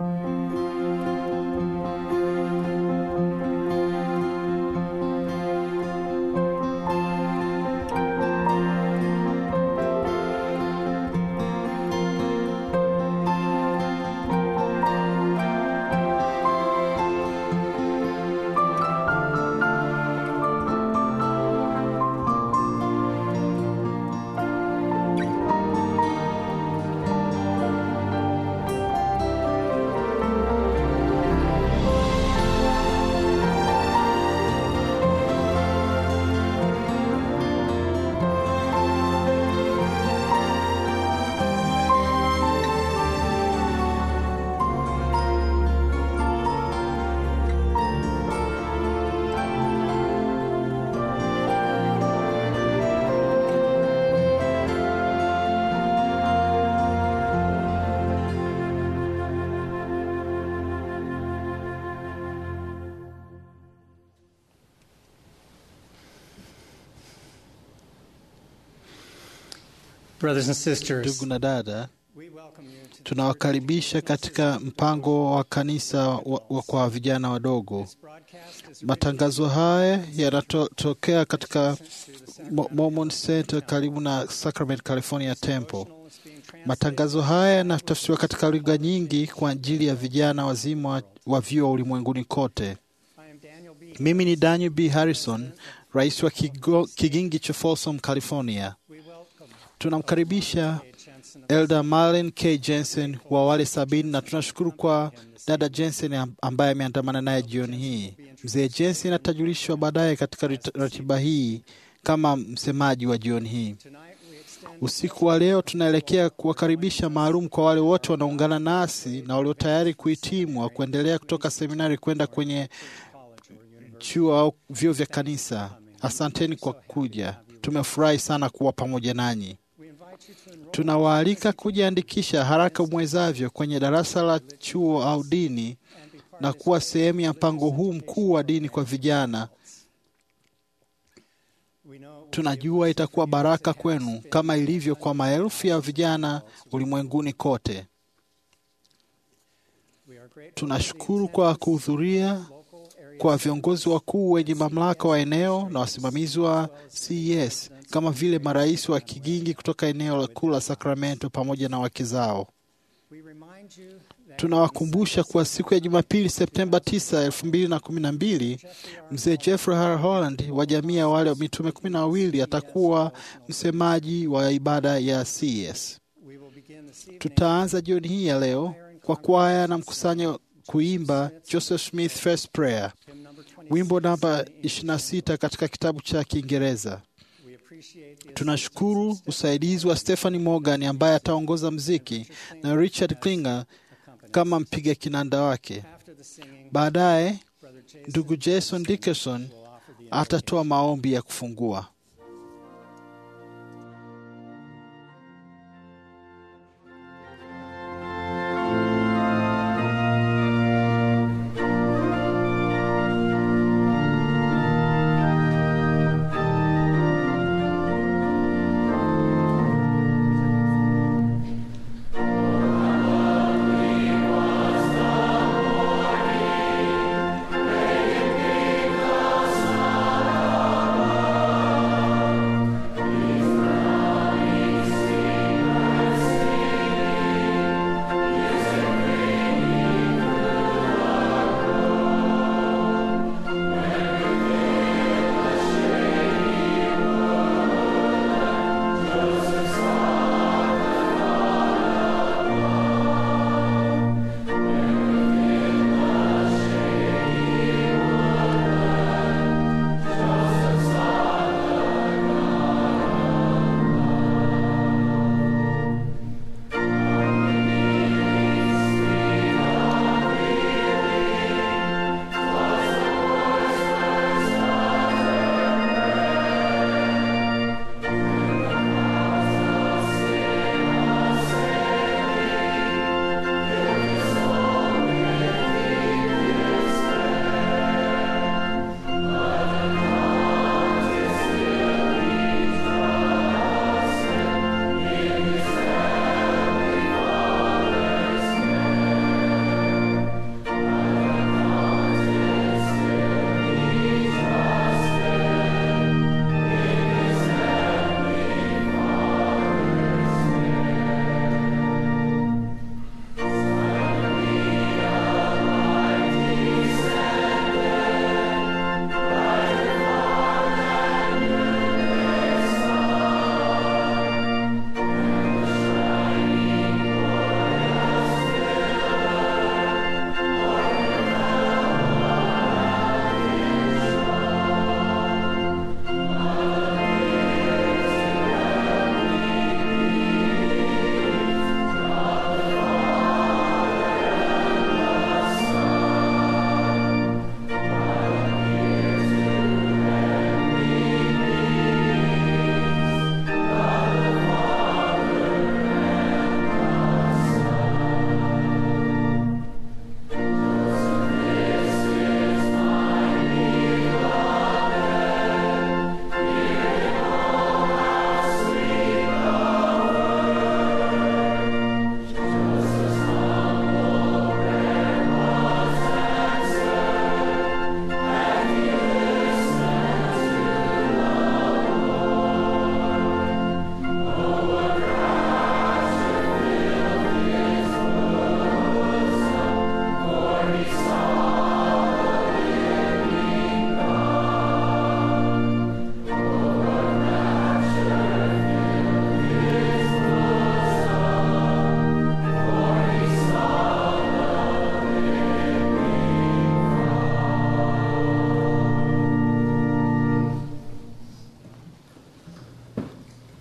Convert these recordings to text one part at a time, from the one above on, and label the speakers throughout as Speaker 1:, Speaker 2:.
Speaker 1: Brothers and sisters,
Speaker 2: Ndugu na dada,
Speaker 1: we welcome you to the
Speaker 2: tunawakaribisha katika mpango wa kanisa wa, wa kwa vijana wadogo.
Speaker 1: broadcast is
Speaker 2: Matangazo haya yanatokea katika Mo- Mormon Center karibu na Sacramento, California Temple.
Speaker 1: original, it's being translated.
Speaker 2: Matangazo haya yanatafsiriwa katika lugha nyingi kwa ajili ya vijana wazima wa, wa vyuo ulimwenguni kote.
Speaker 1: I am Daniel B.
Speaker 2: Mimi ni Daniel B. Harrison, rais wa kigo, kigingi cha Folsom, California.
Speaker 1: We welcome
Speaker 2: Tunamkaribisha
Speaker 1: Kate Jensen
Speaker 2: Elder Marlin K. Jensen wa wale sabini na tunashukuru kwa dada Jensen am- ambaye ameandamana naye jioni hii. Mzee Jensen atajulishwa baadaye katika rit- ratiba hii kama msemaji wa jioni hii.
Speaker 1: tonight. We extend
Speaker 2: Usiku wa leo tunaelekea kuwakaribisha maalum kwa wale wote wanaungana nasi na walio tayari kuhitimu au kuendelea kutoka seminari kwenda kwenye
Speaker 1: college or university.
Speaker 2: chuo au vyuo vya kanisa. Asanteni kwa kuja, tumefurahi sana kuwa pamoja nanyi.
Speaker 1: We invite you to enroll
Speaker 2: Tunawaalika kujiandikisha haraka mwezavyo kwenye darasa la chuo au dini
Speaker 1: and be part
Speaker 2: na
Speaker 1: of
Speaker 2: kuwa sehemu ya mpango huu mkuu wa dini kwa vijana.
Speaker 1: We know it will be
Speaker 2: Tunajua itakuwa baraka kwenu kama ilivyo kwa maelfu ya vijana ulimwenguni kote.
Speaker 1: we are grateful
Speaker 2: Tunashukuru kwa kuhudhuria
Speaker 1: local area
Speaker 2: kwa viongozi wakuu wenye mamlaka wa eneo na wasimamizi wa CES kama vile marais wa kigingi kutoka eneo kuu la Sacramento pamoja na wake zao.
Speaker 1: we remind you that
Speaker 2: Tunawakumbusha kuwa siku ya Jumapili Septemba 9, 2012 mzee Jeffrey R. Holland wa jamii ya wale mitume kumi na wawili atakuwa msemaji wa ibada ya CES.
Speaker 1: we will begin this evening
Speaker 2: Tutaanza jioni hii ya leo kwa kwaya na mkusanyo kuimba Joseph Smith First Prayer,
Speaker 1: hymn number 26
Speaker 2: wimbo namba
Speaker 1: in English.
Speaker 2: 26 katika kitabu cha Kiingereza.
Speaker 1: We appreciate the
Speaker 2: Tunashukuru usaidizi wa Stephanie Morgan ambaye ataongoza mziki na Richard Klinger kama mpiga kinanda wake.
Speaker 1: after the singing
Speaker 2: Baadaye
Speaker 1: brother Jason
Speaker 2: ndugu Jason Dickerson
Speaker 1: will offer the
Speaker 2: atatoa maombi ya kufungua.
Speaker 3: Thank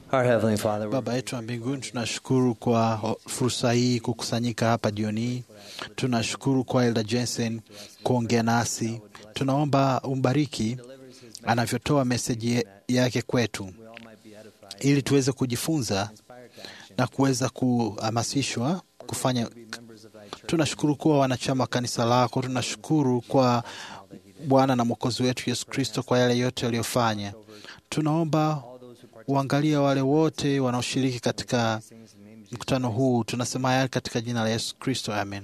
Speaker 3: Our Heavenly Father, we're
Speaker 2: Baba yetu wa mbinguni, tunashukuru kwa fursa hii kukusanyika hapa jioni hii. Tunashukuru kwa Elda Jensen kuongea nasi. Tunaomba umbariki anavyotoa meseji yake kwetu,
Speaker 3: we all might be edified,
Speaker 2: ili tuweze kujifunza
Speaker 3: inspired to action,
Speaker 2: na kuweza kuhamasishwa kufanya.
Speaker 3: be members of thy church.
Speaker 2: Tunashukuru kuwa wanachama wa kanisa lako. Tunashukuru kwa Bwana na Mwokozi wetu Yesu Kristo kwa yale yote aliyofanya. Tunaomba
Speaker 3: All those who partake
Speaker 2: uangalie wale wote wanaoshiriki katika
Speaker 3: in these things in the name of Jesus.
Speaker 2: mkutano huu. Tunasema haya katika jina la Yesu Kristo, amen.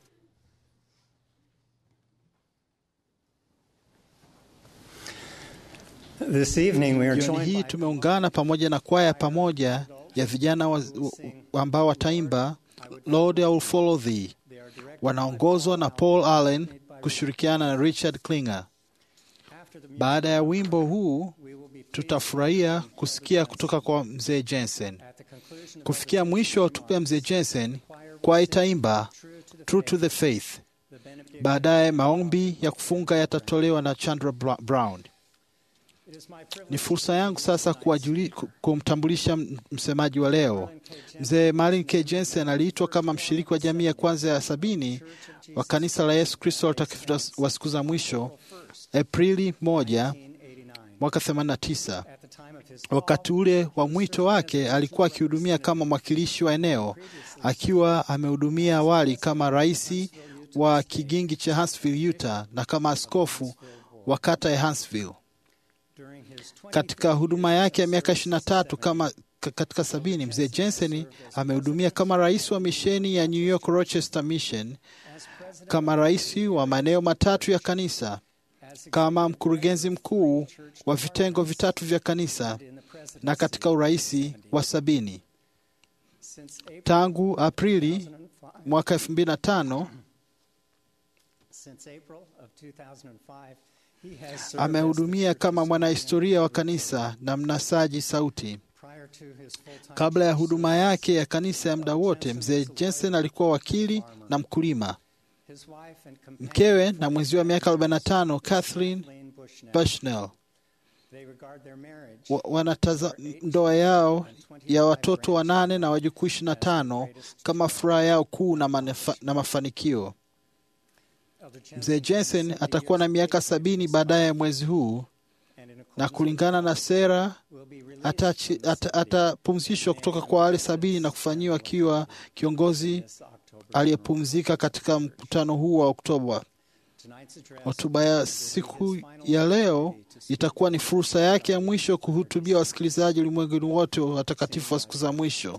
Speaker 1: This evening we are
Speaker 2: Jioni
Speaker 1: joined
Speaker 2: hii
Speaker 1: by
Speaker 2: tumeungana pamoja na kwaya pamoja ya vijana wa, wa, ambao wataimba Lord I will follow thee.
Speaker 1: they are directed
Speaker 2: Wanaongozwa na Paul Allen kushirikiana na Richard Klinger.
Speaker 1: after the music
Speaker 2: Baada ya wimbo huu
Speaker 1: we will be pleased
Speaker 2: tutafurahia kusikia kutoka kwa mzee Jensen.
Speaker 1: at the conclusion of
Speaker 2: Kufikia mwisho wa hotuba ya mzee Jensen, kwaya itaimba
Speaker 1: True to the
Speaker 2: True to
Speaker 1: Faith,
Speaker 2: the Faith.
Speaker 1: the benediction.
Speaker 2: Baadaye maombi ya kufunga yatatolewa na Chandra Bra- Brown.
Speaker 1: It is my privilege
Speaker 2: Ni fursa yangu sasa kuwajuli- ku- kumtambulisha m- msemaji wa leo. Mzee Marlin K. Jensen aliitwa kama mshiriki wa jamii ya kwanza ya sabini wa kanisa la Yesu Kristo watakatifu wa siku za mwisho Aprili 1
Speaker 1: 1989.
Speaker 2: mwaka 89.
Speaker 1: At the time of his
Speaker 2: Wakati ule wa mwito wake alikuwa akihudumia kama mwakilishi wa eneo, akiwa amehudumia awali kama rais wa kigingi cha Huntsville, Utah, na kama askofu wa kata ya Huntsville.
Speaker 1: during his 20
Speaker 2: Katika huduma yake ya miaka 23 kama ka- katika sabini, mzee Jensen amehudumia kama rais wa misheni ya New York Rochester Mission,
Speaker 1: as president
Speaker 2: kama rais wa maeneo matatu ya kanisa,
Speaker 1: as
Speaker 2: kama mkurugenzi mkuu wa vitengo vitatu vya kanisa
Speaker 1: in the president
Speaker 2: na katika uraisi wa sabini.
Speaker 1: since April
Speaker 2: Tangu Aprili
Speaker 1: 2005
Speaker 2: mwaka 2005
Speaker 1: since April of 2005 he has served
Speaker 2: amehudumia
Speaker 1: as the
Speaker 2: kama
Speaker 1: church's
Speaker 2: mwanahistoria wa kanisa na mnasaji sauti.
Speaker 1: prior to his full-time
Speaker 2: Kabla ya
Speaker 1: church
Speaker 2: huduma yake ya kanisa ya muda wote, mzee Jensen alikuwa wakili na mkulima.
Speaker 1: His wife and companion,
Speaker 2: Mkewe na mwenzi wa miaka 45 Kathleen
Speaker 1: Kathleen Bushnell,
Speaker 2: Bushnell
Speaker 1: they regard their marriage
Speaker 2: wa- wanataza ndoa yao ya watoto wanane na wajukuu 25 kama furaha yao kuu na, manefa, na mafanikio.
Speaker 1: of the Jensen
Speaker 2: Mzee Jensen atakuwa na miaka sabini baadaye mwezi huu,
Speaker 1: and in
Speaker 2: na
Speaker 1: accordance
Speaker 2: kulingana na sera
Speaker 1: will be released
Speaker 2: atachi-
Speaker 1: from
Speaker 2: ata- atapumzishwa kutoka kwa wale sabini na kufanyiwa akiwa kiongozi
Speaker 1: this October.
Speaker 2: aliyepumzika katika mkutano huu wa Oktoba.
Speaker 1: Tonight's address
Speaker 2: Hotuba ya siku ya leo itakuwa ni fursa yake ya mwisho kuhutubia wasikilizaji ulimwenguni wote wa watakatifu wa siku za mwisho.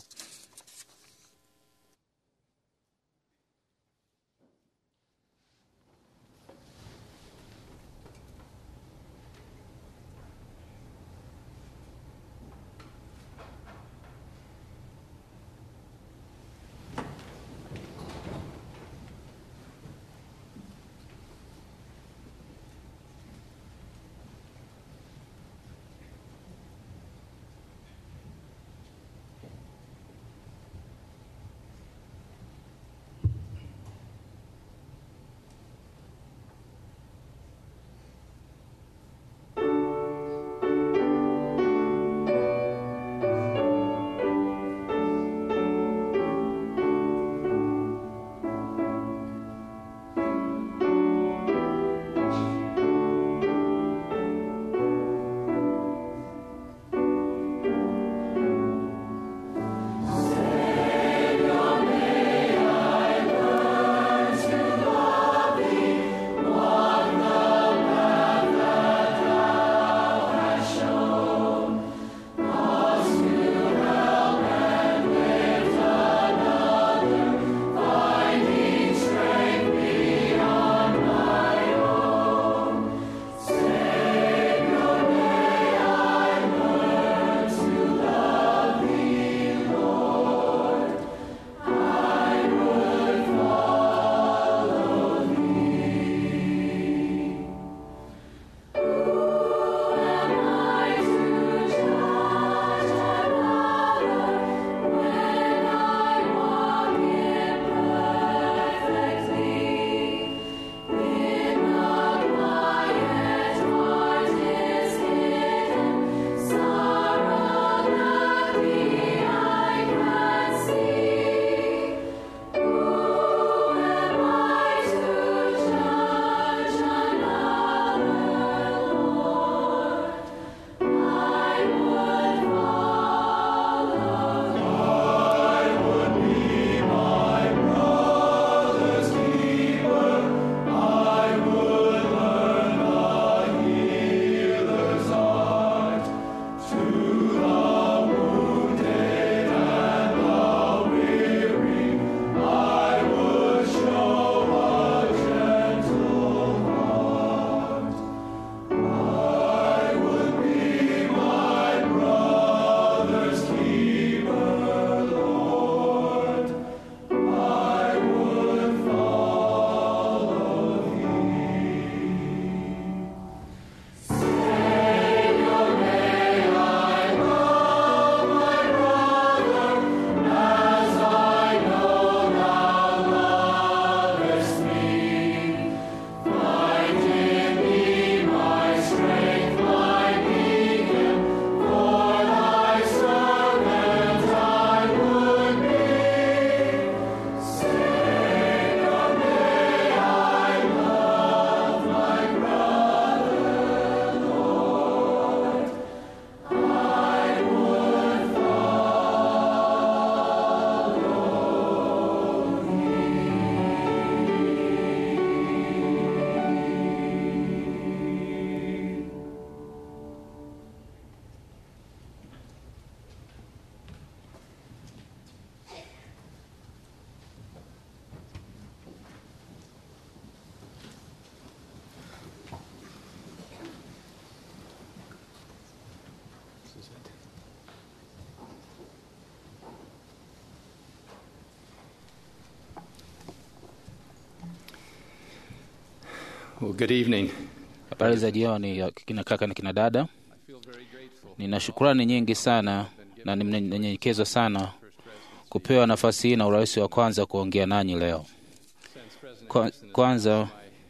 Speaker 4: Well, good evening.
Speaker 5: Habari za jioni ya kina kaka na kina dada. Nina shukrani nyingi sana na ninanyenyekezwa sana kupewa nafasi hii na urahisi wa kwanza kuongea nanyi leo. Kwa, kwanza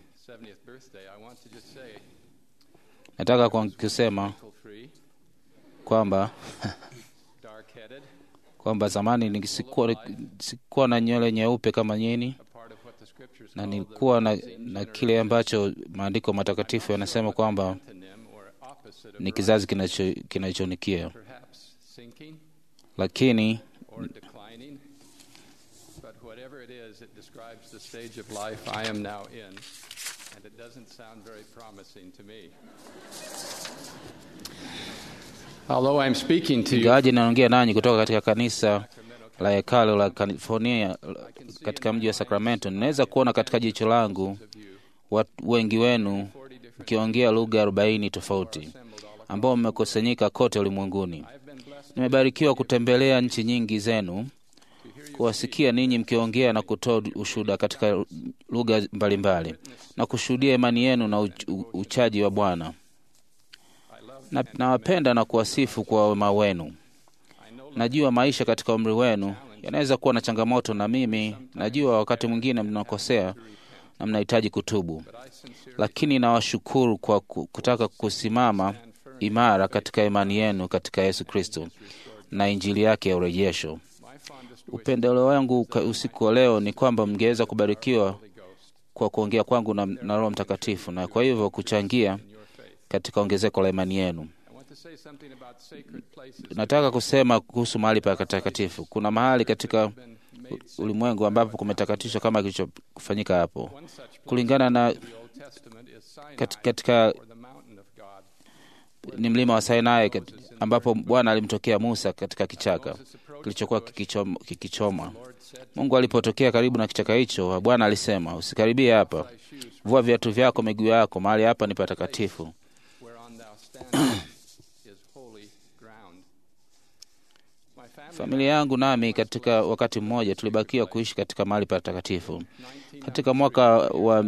Speaker 5: nataka kwa- kusema kwamba kwamba zamani nisikuwa, sikuwa na nywele nyeupe kama nyinyi na nilikuwa na, na kile ambacho maandiko matakatifu yanasema kwamba ni kizazi kinacho- kinachonikia, lakini
Speaker 4: or declining, but whatever it is, it describes the stage of life I am now in, and it doesn't sound very promising to me. Although I'm speaking to you
Speaker 5: ingawaji naongea nanyi kutoka katika kanisa la hekalo la California katika mji wa Sacramento, ninaweza kuona katika jicho langu watu wengi wenu mkiongea lugha arobaini tofauti ambao mmekusanyika kote ulimwenguni. Nimebarikiwa kutembelea nchi nyingi zenu, kuwasikia ninyi mkiongea na kutoa ushuhuda katika lugha mbalimbali na kushuhudia imani yenu na uch- u- uchaji wa Bwana. Na- Nawapenda na kuwasifu kwa wema wenu. Najua maisha katika umri wenu yanaweza kuwa na changamoto, na mimi najua wakati mwingine mnakosea na mnahitaji kutubu, lakini nawashukuru kwa ku- kutaka kusimama imara katika imani yenu katika Yesu Kristo na injili yake ya urejesho. Upendeleo wangu ka- usiku wa leo ni kwamba mngeweza kubarikiwa kwa kuongea kwangu na, na Roho Mtakatifu na kwa hivyo kuchangia katika ongezeko la imani yenu.
Speaker 4: I want to say something about sacred places.
Speaker 5: Nataka kusema kuhusu mahali pa patakatifu. Kuna mahali katika u- ulimwengu ambapo kumetakatishwa kama kilichofanyika hapo,
Speaker 4: One such place
Speaker 5: kulingana na
Speaker 4: in the Old Testament is Sinai,
Speaker 5: kat, katika
Speaker 4: or the mountain of God.
Speaker 5: ni mlima wa Sinai kat, ambapo Bwana alimtokea Musa katika kichaka kilichokuwa kikichoma, kikichoma. Mungu alipotokea karibu na kichaka hicho, Bwana alisema, usikaribie hapa, vua viatu vyako miguu yako, mahali hapa ni patakatifu.
Speaker 4: whereon thou standest is holy ground. My family
Speaker 5: Familia yangu nami katika wakati mmoja tulibakiwa kuishi katika mahali patakatifu. Katika mwaka wa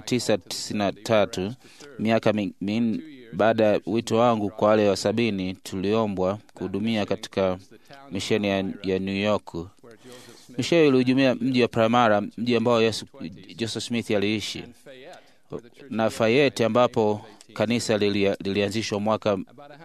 Speaker 5: 1993 miaka mi- min, baada ya wito wangu kwa wale wa sabini, tuliombwa kuhudumia katika misheni ya, ya New York. Misheni hiyo ilihudumia mji wa Primara, mji ambao Yesu, Joseph Smith aliishi na Fayette ambapo kanisa lilia- lilianzishwa mwaka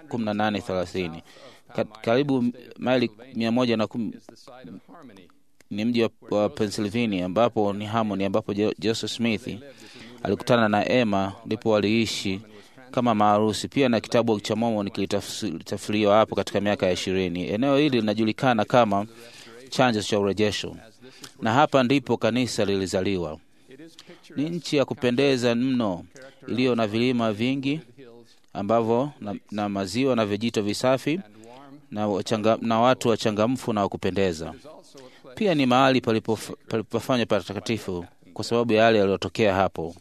Speaker 5: 1830 Ka, karibu maili mia moja na kumi
Speaker 4: the site of harmony.
Speaker 5: ni mji wa, wa Pennsylvania ambapo ni Harmony ambapo Jo- Joseph Smith alikutana na Emma, ndipo waliishi kama maarusi. Pia na kitabu cha Mormon kilitafsiriwa hapo katika miaka ya ishirini. Eneo hili linajulikana kama chanzo cha urejesho, na hapa ndipo kanisa lilizaliwa. Ni nchi ya kupendeza mno iliyo na vilima vingi ambavyo na, na maziwa na vijito visafi na, wachanga, na watu wachangamfu na wakupendeza. Pia ni mahali palipof- palipofanywa patakatifu kwa sababu ya yale yaliyotokea hapo.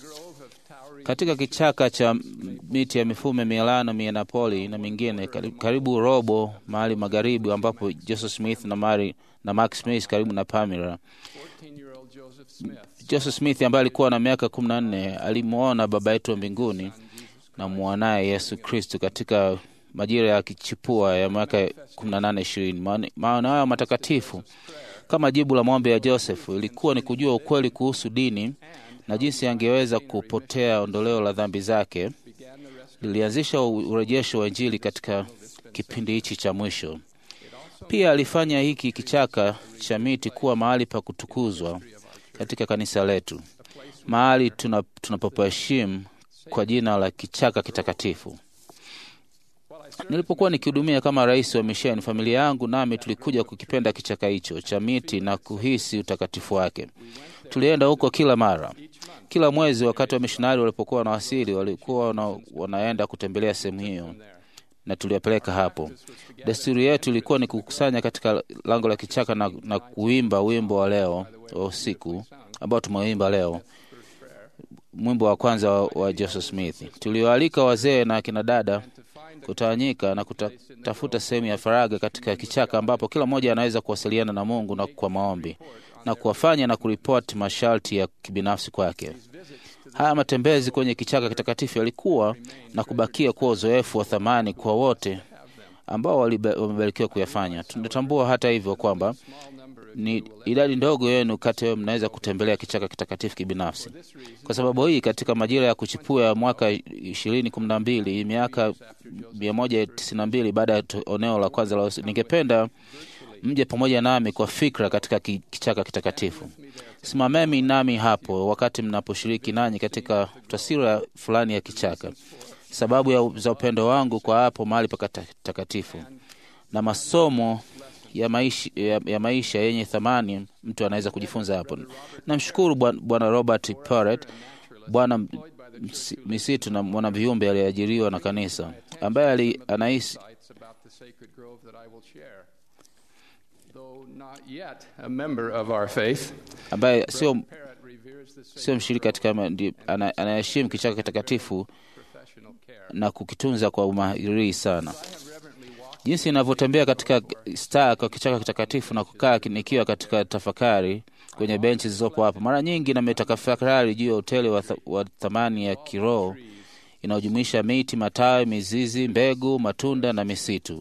Speaker 5: Katika kichaka cha miti ya mifume Milano, Minneapolis na mingine kari- karibu robo mahali magharibi, ambapo Joseph Smith na Mary na Mark Smith karibu na Pamela.
Speaker 4: 14-year-old Joseph Smith
Speaker 5: Joseph Smith ambaye alikuwa na miaka kumi na nne alimwona Baba yetu wa mbinguni na mwanaye Yesu Kristu katika majira ya kichipua ya mwaka kumi na nane ishirini. Maana- Maono hayo matakatifu kama jibu la maombi ya Joseph ilikuwa ni kujua ukweli kuhusu dini na jinsi angeweza kupotea ondoleo la dhambi zake. Lilianzisha u- urejesho wa Injili katika kipindi hichi cha mwisho. Pia alifanya hiki kichaka cha miti kuwa mahali pa kutukuzwa katika kanisa letu, mahali tuna- tunapoheshimu kwa jina la kichaka kitakatifu. Nilipokuwa nikihudumia kama rais wa misheni, familia yangu nami tulikuja kukipenda kichaka hicho cha miti na kuhisi utakatifu wake. Tulienda huko kila mara, kila mwezi. Wakati wa mishonari walipokuwa wanawasili, walikuwa wana, wanaenda kutembelea sehemu hiyo na tuliwapeleka hapo. Desturi yetu ilikuwa ni kukusanya katika lango la kichaka na, na kuimba wimbo wa leo wa usiku ambao tumeuimba leo, mwimbo wa kwanza wa, wa Joseph Smith. Tuliwaalika wazee na akina dada kutawanyika na kutafuta sehemu ya faraga katika kichaka ambapo kila mmoja anaweza kuwasiliana na Mungu na kwa maombi na kuwafanya na kuripoti masharti ya kibinafsi kwake. Haya matembezi kwenye kichaka kitakatifu yalikuwa na kubakia kuwa uzoefu wa thamani kwa wote ambao walibe- wamebarikiwa kuyafanya. Tunatambua hata hivyo kwamba ni idadi ndogo yenu kati yao mnaweza kutembelea kichaka kitakatifu kibinafsi. Kwa sababu hii, katika majira ya kuchipua ya mwaka ishirini kumi na mbili miaka mia moja tisini na mbili baada ya to- oneo la kwanza la usi- ningependa mje pamoja nami kwa fikra katika ki- kichaka kitakatifu. Simameni nami hapo wakati mnaposhiriki nanyi katika taswira fulani ya kichaka, sababu ya, za upendo wangu kwa hapo mahali patakatifu na masomo ya maisha, ya, ya maisha yenye thamani mtu anaweza kujifunza hapo. Namshukuru Bwana Bwana Robert Porret, bwana msi- misitu na mwanaviumbe aliyeajiriwa na kanisa, ambaye ali- anahisi
Speaker 4: insights about the sacred grove that I will share. Though not yet a member of our faith,
Speaker 5: ambaye sio
Speaker 4: Parrot reveres the
Speaker 5: sio
Speaker 4: sacred
Speaker 5: mshiriki katika ma- ndi- ana- anayeheshimu kichaka kitakatifu
Speaker 4: professional care.
Speaker 5: na kukitunza kwa umahiri sana.
Speaker 4: I have reverently walked
Speaker 5: Jinsi inavyotembea katika staa kwa kichaka kitakatifu na kukaa nikiwa katika tafakari kwenye benchi zilizopo hapo, mara nyingi nametafakari juu ya utele wa, th wa thamani ya kiroho inayojumuisha miti, matawi, mizizi, mbegu, matunda na misitu.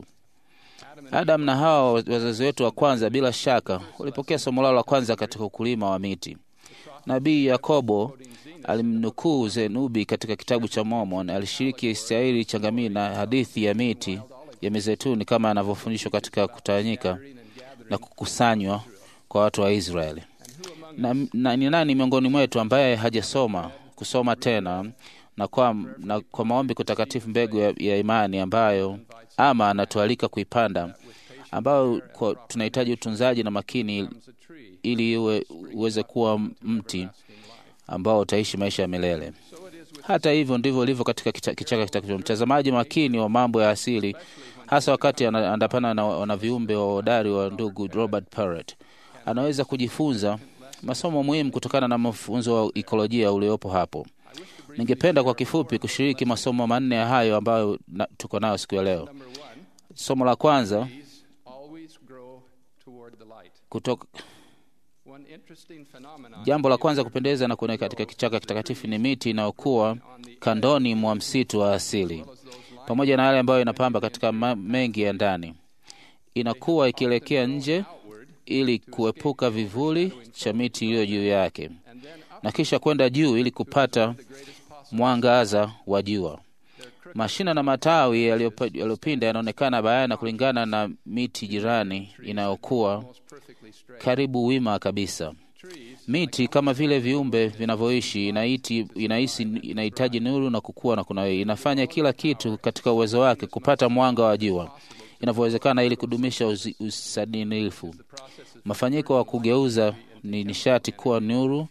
Speaker 5: Adam na Hawa, wazazi wetu wa kwanza, bila shaka walipokea somo lao la kwanza katika ukulima wa miti. Nabii Yakobo alimnukuu Zenubi katika kitabu cha Mormon. Alishiriki Israeli changamii na hadithi ya miti ya mizeituni kama anavyofundishwa katika kutawanyika na kukusanywa kwa watu wa Israeli. Na, na ni nani miongoni mwetu ambaye hajasoma kusoma tena na kwa, na kwa maombi kutakatifu mbegu ya, ya imani ambayo ama anatualika kuipanda ambayo kwa, tunahitaji utunzaji na makini
Speaker 4: as a tree.
Speaker 5: ili iwe uweze kuwa mti ambao utaishi maisha ya milele. Hata hivyo ndivyo ilivyo katika kicha- kichaka kitakatifu. Mtazamaji makini wa mambo ya asili, hasa wakati ana- andapana na, na viumbe wa hodari wa ndugu Robert Parrott, anaweza kujifunza masomo muhimu kutokana na mafunzo wa ikolojia uliopo hapo. Ningependa kwa kifupi kushiriki masomo manne ya hayo ambayo na, tuko nayo siku ya leo.
Speaker 4: Number one,
Speaker 5: Somo la kwanza
Speaker 4: trees always grow toward the light.
Speaker 5: kutoka
Speaker 4: One interesting phenomenon
Speaker 5: Jambo la kwanza kupendeza na kuoneka katika kichaka kitakatifu ni miti inayokuwa kandoni mwa msitu wa asili, pamoja na yale ambayo inapamba katika ma- mengi ya ndani. Inakuwa ikielekea nje ili kuepuka vivuli cha miti iliyo juu yake, na kisha kwenda juu ili kupata mwangaza wa jua. Mashina na matawi yaliyopa- yaliyopinda yanaonekana bayana kulingana na miti jirani inayokuwa
Speaker 4: perfectly straight.
Speaker 5: karibu wima kabisa. Miti kama vile viumbe vinavyoishi inaiti, inahisi, inahitaji nuru na kukua na kunawiri. Inafanya kila kitu katika uwezo wake kupata mwanga wa jua inavyowezekana ili kudumisha uzi- usadinifu. Mafanyiko wa kugeuza ni nishati kuwa nuru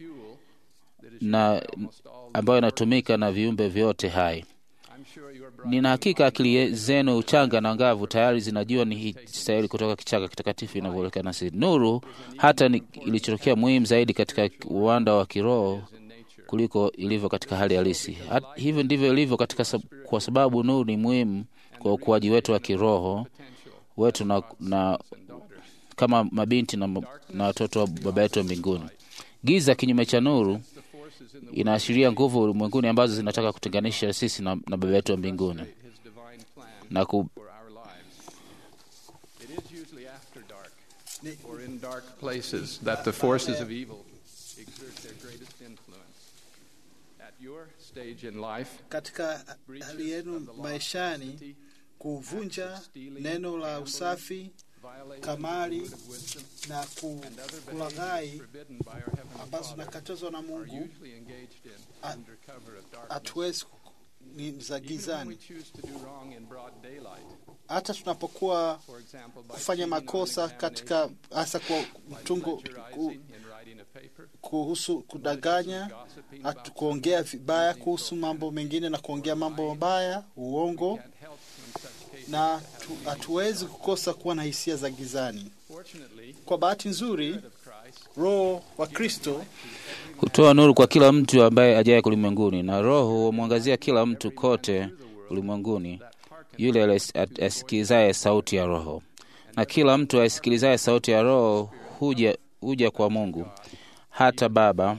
Speaker 5: na ambayo inatumika na viumbe vyote hai.
Speaker 4: I'm sure you are bright.
Speaker 5: Nina hakika akili zenu uchanga na ngavu tayari zinajua ni hii stahili kutoka kichaka kitakatifu inavyoonekana si nuru, hata ni ilichotokea muhimu zaidi katika uwanda wa kiroho kuliko ilivyo katika hali halisi. Hat- Hivyo ndivyo ilivyo katika sab kwa sababu nuru ni muhimu kwa ukuaji wetu wa kiroho wetu na, na kama mabinti na, na watoto wa baba yetu wa mbinguni. Giza kinyume cha nuru inaashiria nguvu ulimwenguni ambazo zinataka kutenganisha sisi na, na baba yetu wa mbinguni
Speaker 4: His divine plan
Speaker 5: na ku,
Speaker 4: for our lives. It is usually after dark or in dark places that the forces of evil exert their greatest influence. At your stage in life,
Speaker 2: katika hali yenu maishani kuvunja neno la usafi
Speaker 4: violate
Speaker 2: kamari na ku- kulaghai
Speaker 4: forbidden by our heavenly
Speaker 2: ambazo
Speaker 4: Father
Speaker 2: zinakatazwa na
Speaker 4: are
Speaker 2: Mungu
Speaker 4: usually engaged in
Speaker 2: Ah,
Speaker 4: under cover of darkness.
Speaker 2: hatuwezi ku- ni za
Speaker 4: Even when we
Speaker 2: gizani.
Speaker 4: choose to do wrong in broad daylight,
Speaker 2: Hata tunapokuwa
Speaker 4: for example, by
Speaker 2: kufanya
Speaker 4: cheating on
Speaker 2: makosa
Speaker 4: examination,
Speaker 2: katika hasa kwa
Speaker 4: by
Speaker 2: mtungo ku,
Speaker 4: plagiarizing in writing a paper,
Speaker 2: kuhusu kudanganya,
Speaker 4: gossiping
Speaker 2: hatu
Speaker 4: about
Speaker 2: kuongea vibaya kuhusu mambo mengine na kuongea mambo mabaya, uongo,
Speaker 4: can't help in such cases.
Speaker 2: na tu- hatuwezi kukosa kuwa na hisia za gizani.
Speaker 4: Fortunately,
Speaker 2: Kwa bahati nzuri,
Speaker 4: of Christ
Speaker 2: Roho wa Kristo
Speaker 5: hutoa nuru kwa kila mtu ambaye ajaye ulimwenguni, na Roho humwangazia kila mtu kote ulimwenguni, yule alis- asikilizaye sauti ya Roho. Na kila mtu aisikilizaye sauti ya Roho huja huja kwa Mungu hata Baba.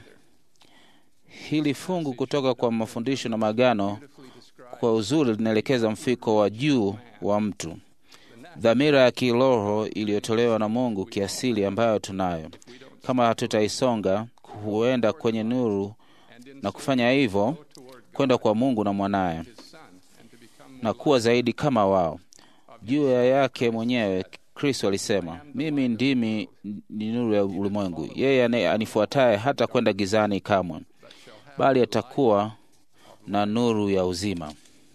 Speaker 5: Hili fungu kutoka kwa mafundisho na magano kwa uzuri linaelekeza mfiko wa juu wa mtu, dhamira ya kiroho iliyotolewa na Mungu kiasili ambayo tunayo. Kama hatutaisonga huenda kwenye nuru na kufanya hivyo kwenda kwa Mungu na mwanaye na kuwa zaidi kama wao. Juu ya yake mwenyewe Kristo alisema, mimi ndimi ni nuru ya ulimwengu, yeye ane- anifuataye hata kwenda gizani kamwe, bali atakuwa na nuru ya uzima.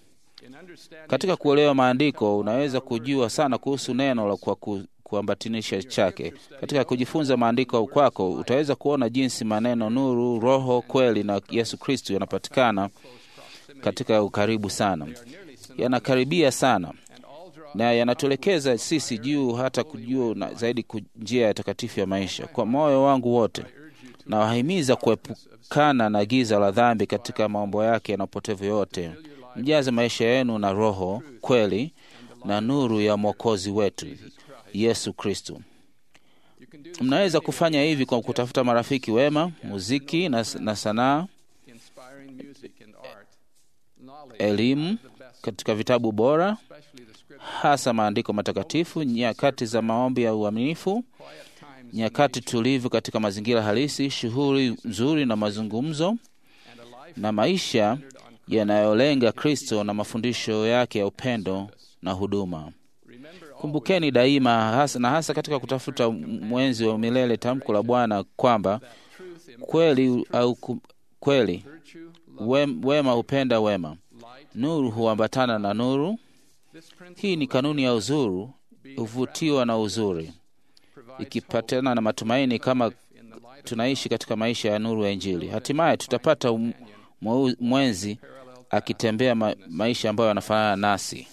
Speaker 5: Katika kuelewa maandiko unaweza kujua sana kuhusu neno la kwa ku, kuambatanisha chake. Katika kujifunza maandiko kwako utaweza kuona jinsi maneno nuru, roho, kweli na Yesu Kristo yanapatikana katika ukaribu sana, yanakaribia sana na yanatuelekeza sisi juu hata kujua na zaidi ku- njia ya takatifu ya maisha. Kwa moyo wangu wote nawahimiza kuepukana na giza la dhambi katika mambo yake na upotevu yote. Mjaze maisha yenu na roho, kweli na nuru ya Mwokozi wetu Yesu Kristo. Mnaweza kufanya hivi kwa kutafuta marafiki wema, muziki na, na sanaa,
Speaker 4: inspiring music and art, knowledge,
Speaker 5: elimu katika vitabu bora, hasa maandiko matakatifu, nyakati za maombi ya uaminifu, nyakati tulivu katika mazingira halisi, shughuli nzuri na mazungumzo, na maisha yanayolenga Kristo na mafundisho yake ya upendo na huduma. Kumbukeni daima hasa, na hasa katika kutafuta mwenzi wa milele tamko la Bwana kwamba kweli au ku- kweli wem- wema hupenda wema, nuru huambatana na nuru. Hii ni kanuni ya uzuri, huvutiwa na uzuri, ikipatana na matumaini kama tunaishi katika maisha ya nuru ya Injili. Hatimaye tutapata um- mweu- mwenzi akitembea ma, maisha ambayo yanafanana nasi.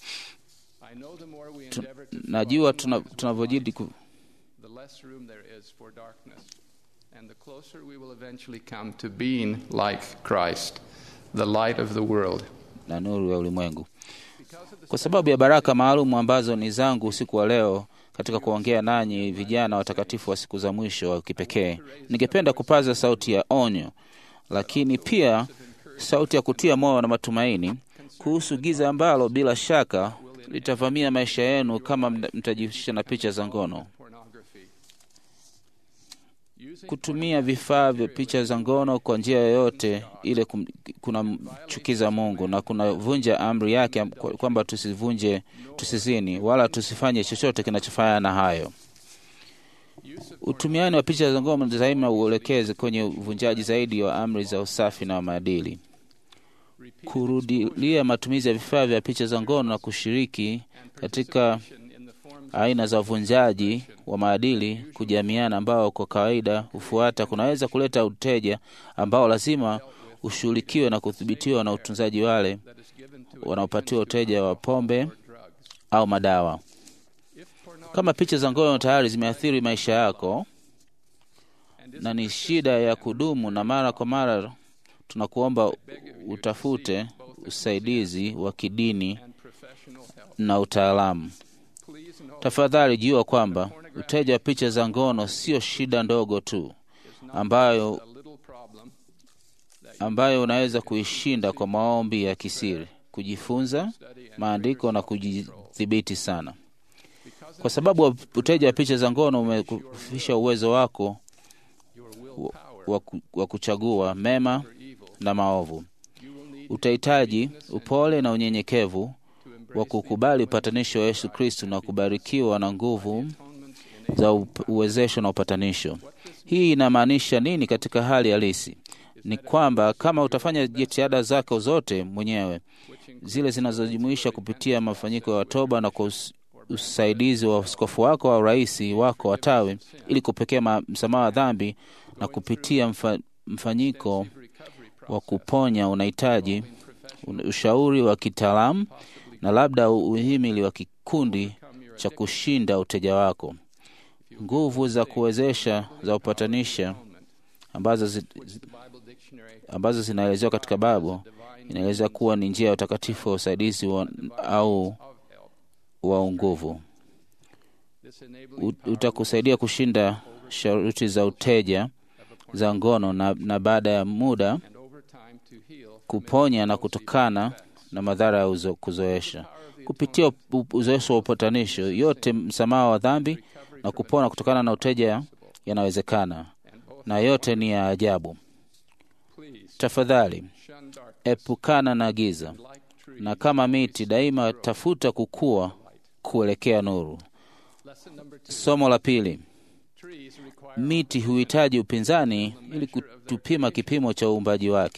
Speaker 4: I know the more we
Speaker 5: Tu-
Speaker 4: endeavor to
Speaker 5: Najua tuna- tunavyojidi ku,
Speaker 4: the less room there is for darkness. And the closer we will eventually come to being like Christ, the light of the world.
Speaker 5: na nuru ya ulimwengu. Kwa sababu ya baraka maalum ambazo ni zangu usiku wa leo katika kuongea nanyi vijana watakatifu wa siku za mwisho wa kipekee, ningependa kupaza sauti ya onyo, lakini pia sauti ya kutia moyo na matumaini kuhusu giza ambalo bila shaka litavamia maisha yenu kama mta- mtajihusisha na picha za ngono.
Speaker 4: Pornography.
Speaker 5: Kutumia vifaa vya picha za ngono kwa njia yoyote ile kum- kunamchukiza Mungu na kunavunja amri yake kwa- kwamba tusivunje, tusizini wala tusifanye chochote kinachofanana na hayo. Utumiani wa picha za ngono daima uelekeze kwenye uvunjaji zaidi wa amri za usafi na maadili. Kurudilia matumizi ya vifaa vya picha za ngono na kushiriki katika aina za uvunjaji wa maadili kujamiana, ambao kwa kawaida hufuata, kunaweza kuleta uteja ambao lazima ushughulikiwe na kudhibitiwa na utunzaji wale wanaopatiwa uteja wa pombe au madawa. Kama picha za ngono tayari zimeathiri maisha yako na ni shida ya kudumu, na mara kwa mara tunakuomba utafute usaidizi wa kidini na utaalamu. Tafadhali jua kwamba uteja wa picha za ngono sio shida ndogo tu ambayo, ambayo unaweza kuishinda kwa maombi ya kisiri, kujifunza maandiko na kujidhibiti sana, kwa sababu uteja wa picha za ngono umekufisha uwezo wako wa, wa, ku- wa kuchagua mema na maovu. Utahitaji upole na unyenyekevu wa kukubali upatanisho wa Yesu Kristo na kubarikiwa na nguvu za up- uwezesho na upatanisho. Hii inamaanisha nini katika hali halisi? Ni kwamba kama utafanya jitihada zako zote mwenyewe, zile zinazojumuisha kupitia mafanyiko ya toba na kwa us- usaidizi wa askofu wako au rais wako wa tawi, ili kupekea ma- msamaha wa dhambi na kupitia mfa, mfanyiko wa kuponya, unahitaji un- ushauri wa kitaalamu na labda uhimili wa kikundi cha kushinda uteja wako. Nguvu za kuwezesha za upatanisha ambazo, zi, zi- ambazo zinaelezewa katika Bible inaeleza kuwa ni njia ya utakatifu wa usaidizi wa, au wa nguvu. U- Utakusaidia kushinda sharuti za uteja za ngono na, na baada ya muda
Speaker 4: and over time to heal
Speaker 5: kuponya na kutokana na madhara ya uzo, kuzoesha kupitia u- uzoefu wa upatanisho yote msamaha wa dhambi na kupona kutokana na uteja yanawezekana na yote ni ya ajabu
Speaker 4: please
Speaker 5: tafadhali
Speaker 4: shun dark
Speaker 5: epukana na giza
Speaker 4: like trees.
Speaker 5: na kama miti daima tafuta kukua kuelekea nuru
Speaker 4: Lesson number two.
Speaker 5: somo la pili
Speaker 4: Trees require
Speaker 5: miti huhitaji upinzani ili kutupima kipimo cha uumbaji wake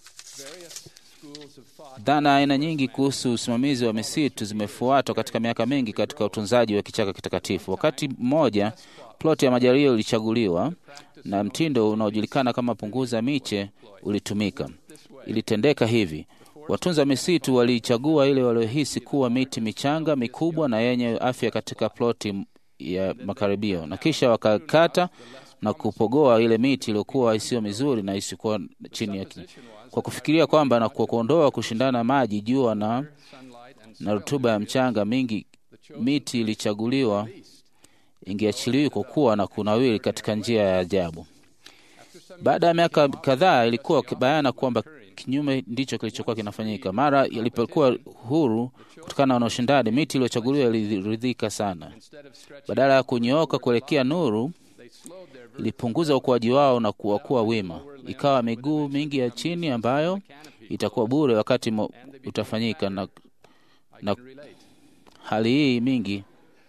Speaker 4: various schools of thought
Speaker 5: dhana aina nyingi kuhusu usimamizi wa misitu zimefuatwa katika miaka mingi katika utunzaji wa kichaka kitakatifu wakati mmoja ploti ya majaribio ilichaguliwa na mtindo unaojulikana kama punguza miche ulitumika ilitendeka hivi watunza misitu waliichagua ile waliohisi kuwa miti michanga mikubwa na yenye afya katika ploti ya makaribio na kisha wakakata na kupogoa ile miti iliyokuwa isiyo mizuri na isikuwa chini ya ki- kwa kufikiria kwamba na kwa kuondoa kushindana maji jua na,
Speaker 4: sunlight and
Speaker 5: na rutuba ya mchanga mingi miti ilichaguliwa ingeachiliwi kukua na kunawiri katika njia ya ajabu baada ya miaka kadhaa ilikuwa bayana kwamba kinyume ndicho kilichokuwa kinafanyika mara yalipokuwa huru kutokana na ushindani miti iliyochaguliwa iliridhika sana
Speaker 4: instead of stretching
Speaker 5: badala ya kunyooka kuelekea nuru
Speaker 4: they slowed their
Speaker 5: ilipunguza ukuaji wao na kuwa kuwa wima ikawa miguu mingi ya chini ambayo itakuwa bure wakati mo, utafanyika na, na
Speaker 4: can relate.
Speaker 5: hali hii mingi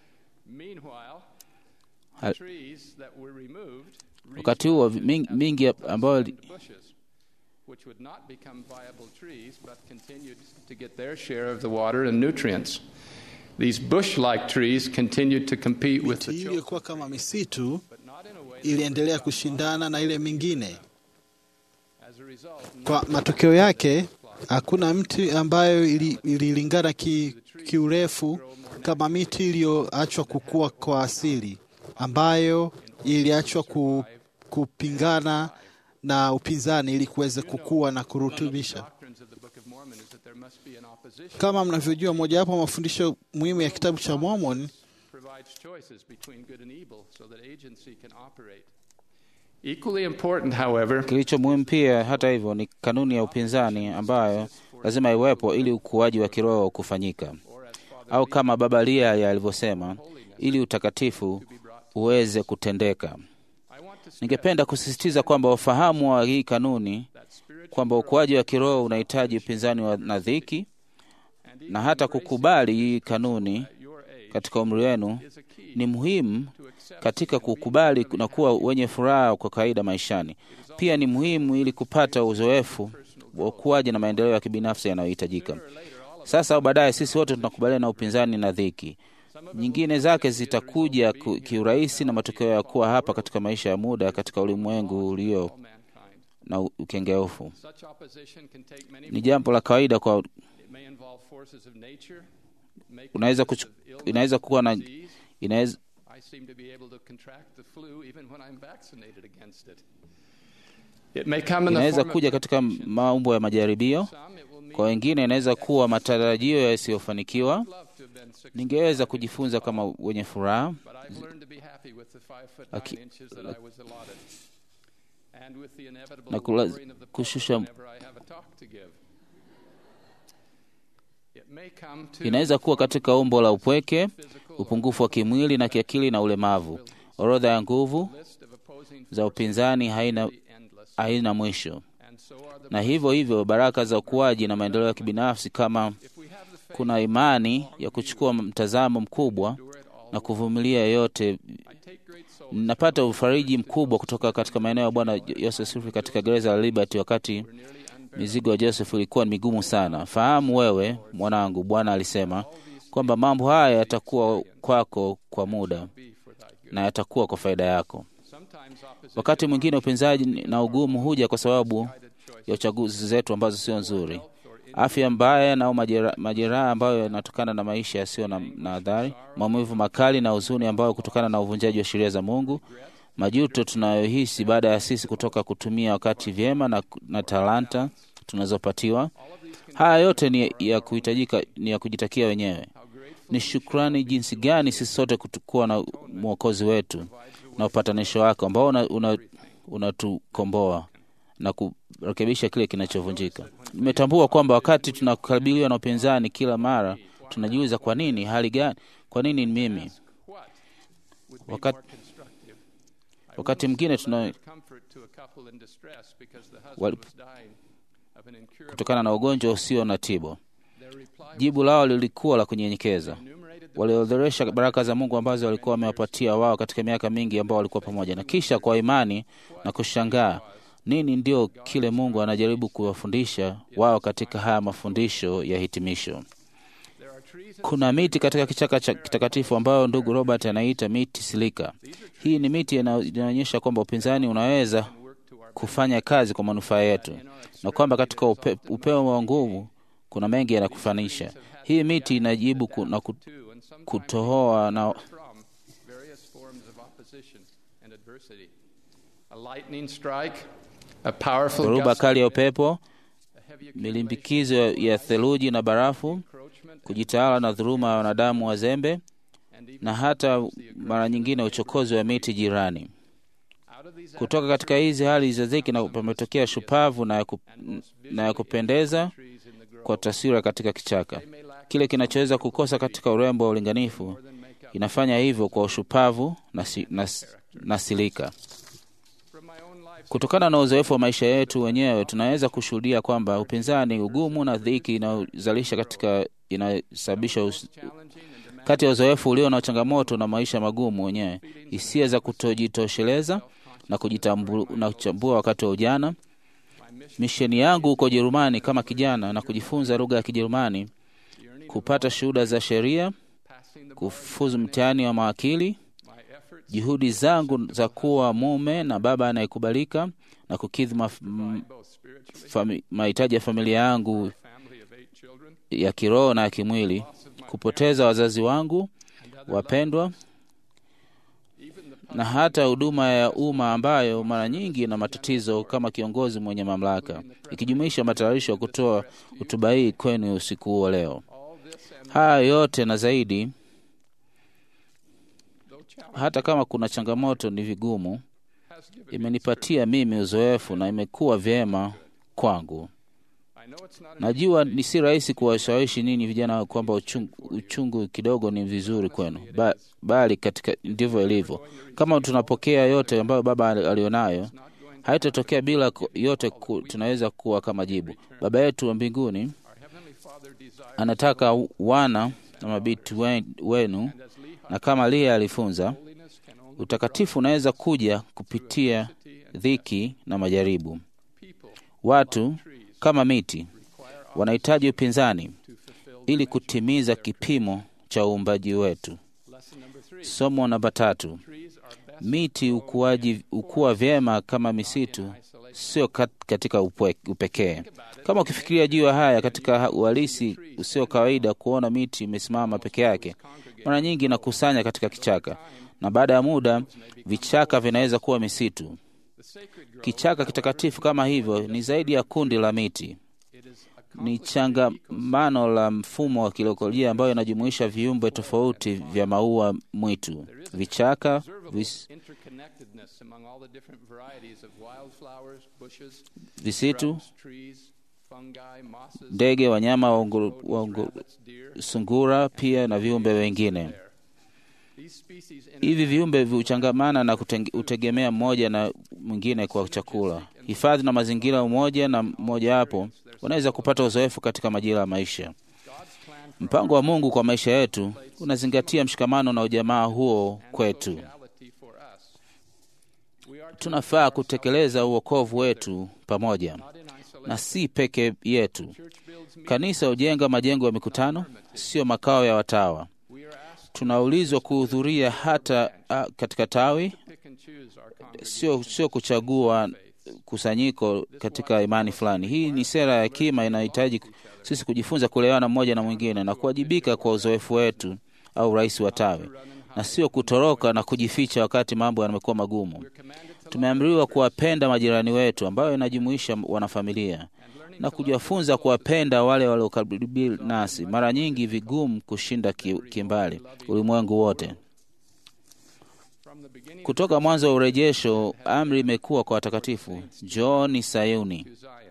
Speaker 4: Meanwhile,
Speaker 5: Ha-
Speaker 4: trees that were removed
Speaker 5: wakati huo mingi, mingi ambayo
Speaker 4: restored bushes, which would not become viable trees but continued to get their share of the water and nutrients. These bush-like trees continued to compete with
Speaker 2: miti
Speaker 4: the
Speaker 2: hii
Speaker 4: choke,
Speaker 2: iliyokuwa kama misitu
Speaker 4: but not in a way.
Speaker 2: iliendelea kushindana na ile mingine
Speaker 4: As a result,
Speaker 2: kwa matokeo yake hakuna mti ambayo ili- ililingana ki, kiurefu kama miti iliyoachwa kukua kwa asili ambayo iliachwa ku, kupingana na upinzani ili kuweza kukua na kurutubisha
Speaker 4: doctrines of the Book of Mormon is that there must be an opposition
Speaker 2: kama mnavyojua mojawapo ya mafundisho muhimu ya kitabu cha Mormon
Speaker 4: provides choices between good and evil so that agency can operate. Equally important, however,
Speaker 5: kilicho muhimu pia hata hivyo ni kanuni ya upinzani ambayo lazima iwepo ili ukuaji wa kiroho kufanyika au kama baba lia alivyosema ili utakatifu uweze kutendeka
Speaker 4: I want to
Speaker 5: ningependa kusisitiza kwamba ufahamu wa hii kanuni
Speaker 4: that spirit
Speaker 5: kwamba ukuaji wa kiroho unahitaji upinzani wa na dhiki
Speaker 4: and
Speaker 5: na hata kukubali hii kanuni
Speaker 4: at your age
Speaker 5: katika umri wenu
Speaker 4: is a key
Speaker 5: ni muhimu
Speaker 4: to accept
Speaker 5: katika kukubali na kuwa wenye furaha kwa kawaida maishani. Pia ni muhimu ili kupata uzoefu wa ukuaji na maendeleo ya kibinafsi yanayohitajika. Sasa au baadaye, sisi wote tunakubaliana na upinzani na dhiki. Nyingine zake zitakuja ku- kiurahisi na matokeo ya kuwa hapa katika maisha ya muda katika ulimwengu ulio
Speaker 4: all mankind.
Speaker 5: na ukengeufu.
Speaker 4: Such opposition can take many
Speaker 5: Ni jambo la kawaida kwa
Speaker 4: It may involve forces of nature, make
Speaker 5: unaweza
Speaker 4: forces
Speaker 5: kuchu,
Speaker 4: of illness,
Speaker 5: inaweza kuwa na
Speaker 4: disease.
Speaker 5: inaweza
Speaker 4: I seem to be able to contract the flu even when I'm vaccinated against it. It may come in the
Speaker 5: inaweza
Speaker 4: form of
Speaker 5: kuja katika maumbo ya majaribio.
Speaker 4: some, it will mean
Speaker 5: Kwa wengine inaweza kuwa matarajio yasiyofanikiwa.
Speaker 4: love to have been successful,
Speaker 5: Ningeweza kujifunza kama wenye furaha,
Speaker 4: but I've learned to be happy with the five foot
Speaker 5: Aki-
Speaker 4: nine inches that I was allotted, and with the inevitable
Speaker 5: na kula-
Speaker 4: lowering of the pulpit
Speaker 5: kushusha-
Speaker 4: whenever I have a talk to give. It may come to
Speaker 5: inaweza kuwa katika umbo la upweke,
Speaker 4: physical
Speaker 5: upungufu wa kimwili na kiakili na ulemavu. Orodha ya nguvu
Speaker 4: list of opposing
Speaker 5: za upinzani haina,
Speaker 4: forces endless,
Speaker 5: haina mwisho,
Speaker 4: and so are the
Speaker 5: na hivyo hivyo baraka za ukuaji na maendeleo ya kibinafsi, kama
Speaker 4: If we have the faith
Speaker 5: kuna imani ya kuchukua mtazamo mkubwa
Speaker 4: to endure it all,
Speaker 5: na kuvumilia yote.
Speaker 4: I take great solace
Speaker 5: Napata ufariji mkubwa kutoka katika maeneo ya Bwana Joseph Smith katika gereza la Liberty wakati
Speaker 4: nearly unbearable.
Speaker 5: mizigo ya Joseph ilikuwa ni migumu sana. Fahamu wewe mwanangu, Bwana alisema kwamba mambo haya yatakuwa kwako kwa muda
Speaker 4: Be for thy good.
Speaker 5: na yatakuwa kwa faida yako.
Speaker 4: Sometimes opposition
Speaker 5: Wakati mwingine upinzaji na ugumu huja kwa sababu
Speaker 4: guided choice
Speaker 5: ya uchaguzi zetu ambazo sio nzuri, afya mbaya na au majera- majeraha ambayo yanatokana na maisha yasiyo na, na adhari, maumivu makali na huzuni ambayo kutokana na uvunjaji wa sheria za Mungu, majuto tunayohisi baada ya sisi kutoka kutumia wakati vyema na, na talanta tunazopatiwa. Haya yote ni ya kuhitajika, ni ya kujitakia wenyewe. Ni shukrani jinsi gani sisi sote kuwa na mwokozi wetu na upatanisho wako ambao unatukomboa una, una na kurekebisha kile kinachovunjika. Nimetambua kwamba wakati tunakabiliwa na upinzani kila mara, tunajiuliza kwa nini, hali gani, kwa nini mimi? Wakati, wakati mwingine tuna kutokana na ugonjwa usio na tiba. Jibu lao lilikuwa la kunyenyekeza. Waliorodhesha baraka za Mungu ambazo walikuwa wamewapatia wao katika miaka mingi ambao walikuwa pamoja, na kisha kwa imani na kushangaa nini ndio kile Mungu anajaribu kuwafundisha wao katika haya mafundisho ya hitimisho. Kuna miti katika kichaka cha kitakatifu ambayo ndugu Robert anaita miti silika. Hii ni miti inaonyesha kwamba upinzani unaweza kufanya kazi kwa manufaa yetu na kwamba katika upe, upeo wa nguvu kuna mengi yanakufanisha. Hii miti inajibu ku, na kutohoa na dhoruba kali ya upepo, milimbikizo ya theluji na barafu, kujitawala na dhuluma ya wanadamu wazembe, na hata mara nyingine uchokozi wa miti jirani. Kutoka katika hizi hali za dhiki na pametokea shupavu na ya, ku, na ya kupendeza kwa taswira katika kichaka. Kile kinachoweza kukosa katika urembo wa ulinganifu inafanya hivyo kwa ushupavu na, si, na, na silika. Kutokana na uzoefu wa maisha yetu wenyewe, tunaweza kushuhudia kwamba upinzani, ugumu na dhiki inayozalisha katika inasababisha kati ya uzoefu ulio na changamoto na maisha magumu wenyewe, hisia za kutojitosheleza na kujitambua wakati wa ujana. Misheni yangu huko Ujerumani kama kijana na kujifunza lugha ya Kijerumani, kupata shuhuda za sheria, kufuzu mtihani wa mawakili, juhudi zangu za kuwa mume na baba anayekubalika na kukidhi mahitaji ya familia yangu ya kiroho na ya kimwili, kupoteza wazazi wangu wapendwa na hata huduma ya umma ambayo mara nyingi ina matatizo kama kiongozi mwenye mamlaka, ikijumuisha matayarisho ya kutoa hotuba hii kwenu usiku huo leo. Haya yote na zaidi, hata kama kuna changamoto, ni vigumu, imenipatia mimi uzoefu na imekuwa vyema kwangu. Najua ni si rahisi kuwashawishi nini vijana kwamba uchungu, uchungu kidogo ni vizuri kwenu, ba, bali katika ndivyo ilivyo. Kama tunapokea yote ambayo Baba alionayo, haitatokea bila yote ku, tunaweza kuwa kama jibu. Baba yetu wa mbinguni anataka wana na mabiti wenu, na kama Lia alifunza, utakatifu unaweza kuja kupitia dhiki na majaribu. Watu kama miti wanahitaji upinzani ili kutimiza kipimo cha uumbaji wetu. Somo namba tatu: miti ukuaji ukua vyema kama misitu, sio katika upekee. Kama ukifikiria juu ya haya katika uhalisi usio kawaida, kuona miti imesimama peke yake, mara nyingi inakusanya katika kichaka, na baada ya muda vichaka vinaweza kuwa misitu. Kichaka kitakatifu kama hivyo ni zaidi ya kundi la miti, ni changamano la mfumo wa kilokolojia ambayo inajumuisha viumbe tofauti vya maua mwitu, vichaka, vis, visitu, ndege, wanyama wa sungura, pia na viumbe wengine. Hivi viumbe huchangamana na kutegemea mmoja na mwingine kwa chakula, hifadhi na mazingira. Umoja na mmoja wapo wanaweza kupata uzoefu katika majira ya maisha. Mpango wa Mungu kwa maisha yetu unazingatia mshikamano na ujamaa huo kwetu. Tunafaa kutekeleza uokovu wetu pamoja na si peke yetu. Kanisa hujenga majengo ya mikutano, sio makao ya watawa. Tunaulizwa kuhudhuria hata a, katika tawi, sio, sio kuchagua kusanyiko katika imani fulani. Hii ni sera ya hekima inayohitaji sisi kujifunza kuelewana mmoja na mwingine na kuwajibika kwa uzoefu wetu au rais wa tawi, na sio kutoroka na kujificha wakati mambo yamekuwa magumu. Tumeamriwa kuwapenda majirani wetu, ambayo inajumuisha wanafamilia, na kujifunza kuwapenda wale waliokaribu nasi, mara nyingi vigumu kushinda kimbali ulimwengu wote. Kutoka mwanzo wa urejesho, amri imekuwa kwa watakatifu, njooni Sayuni,
Speaker 4: to Zion,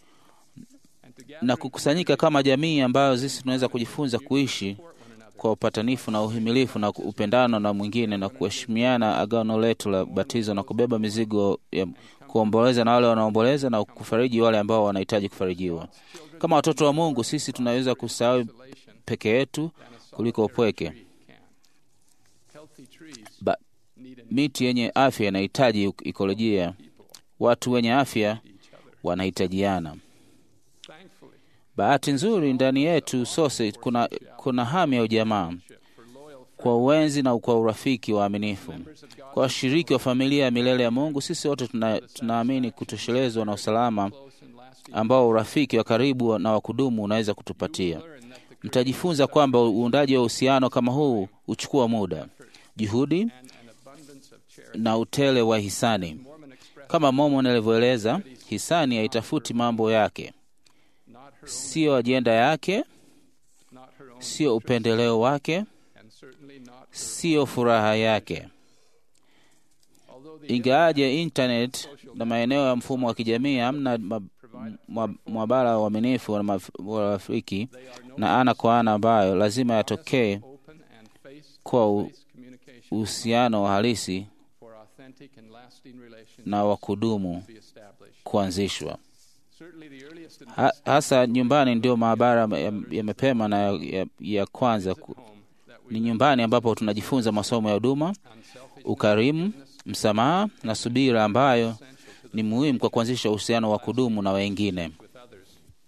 Speaker 4: and to gather
Speaker 5: na kukusanyika kama jamii ambayo sisi tunaweza kujifunza kuishi kwa upatanifu na uhimilifu na upendano na mwingine na kuheshimiana agano letu la batizo na kubeba mizigo ya kuomboleza na wale wanaomboleza na kufariji wale ambao wanahitaji kufarijiwa. Kama watoto wa Mungu, sisi tunaweza kusahau peke yetu kuliko upweke.
Speaker 4: can. Healthy trees
Speaker 5: Ba,
Speaker 4: need an
Speaker 5: miti yenye afya inahitaji ikolojia. Watu wenye afya wanahitajiana.
Speaker 4: thankfully
Speaker 5: Bahati nzuri ndani yetu sote kuna, kuna hamu ya ujamaa
Speaker 4: for loyal
Speaker 5: kwa uwenzi na kwa urafiki waaminifu. Kwa washiriki wa familia ya milele ya Mungu, sisi wote tuna, tunaamini kutoshelezwa na usalama
Speaker 4: close and lasting
Speaker 5: ambao urafiki wa karibu na wa kudumu unaweza kutupatia. Mtajifunza kwamba uundaji wa uhusiano kama huu huchukua muda, juhudi
Speaker 4: and an abundance of charity.
Speaker 5: na utele wa hisani.
Speaker 4: Mormon expressed
Speaker 5: Kama Mormon alivyoeleza, hisani haitafuti mambo yake,
Speaker 4: not her own,
Speaker 5: siyo ajenda yake,
Speaker 4: not her own,
Speaker 5: siyo upendeleo wake,
Speaker 4: and certainly not her.
Speaker 5: siyo furaha yake.
Speaker 4: Although the
Speaker 5: Ingawaje internet na maeneo ya mfumo wa kijamii hamna ma- mwa- mwabara wa uaminifu wa maf- wa rafiki na ana kwa ana ambayo lazima yatokee
Speaker 4: open and face
Speaker 5: kwa u-
Speaker 4: face communication
Speaker 5: uhusiano wa halisi
Speaker 4: for authentic and lasting relationships
Speaker 5: na wa kudumu
Speaker 4: to be established.
Speaker 5: kuanzishwa.
Speaker 4: Certainly the earliest and
Speaker 5: Ha, hasa nyumbani ndio maabara ya, ya mapema na ya, ya, ya kwanza ku,
Speaker 4: home that we
Speaker 5: ni nyumbani ambapo tunajifunza masomo ya huduma,
Speaker 4: unselfish
Speaker 5: ukarimu, msamaha na subira ambayo ni muhimu kwa kuanzisha uhusiano wa kudumu na wengine.
Speaker 4: with others.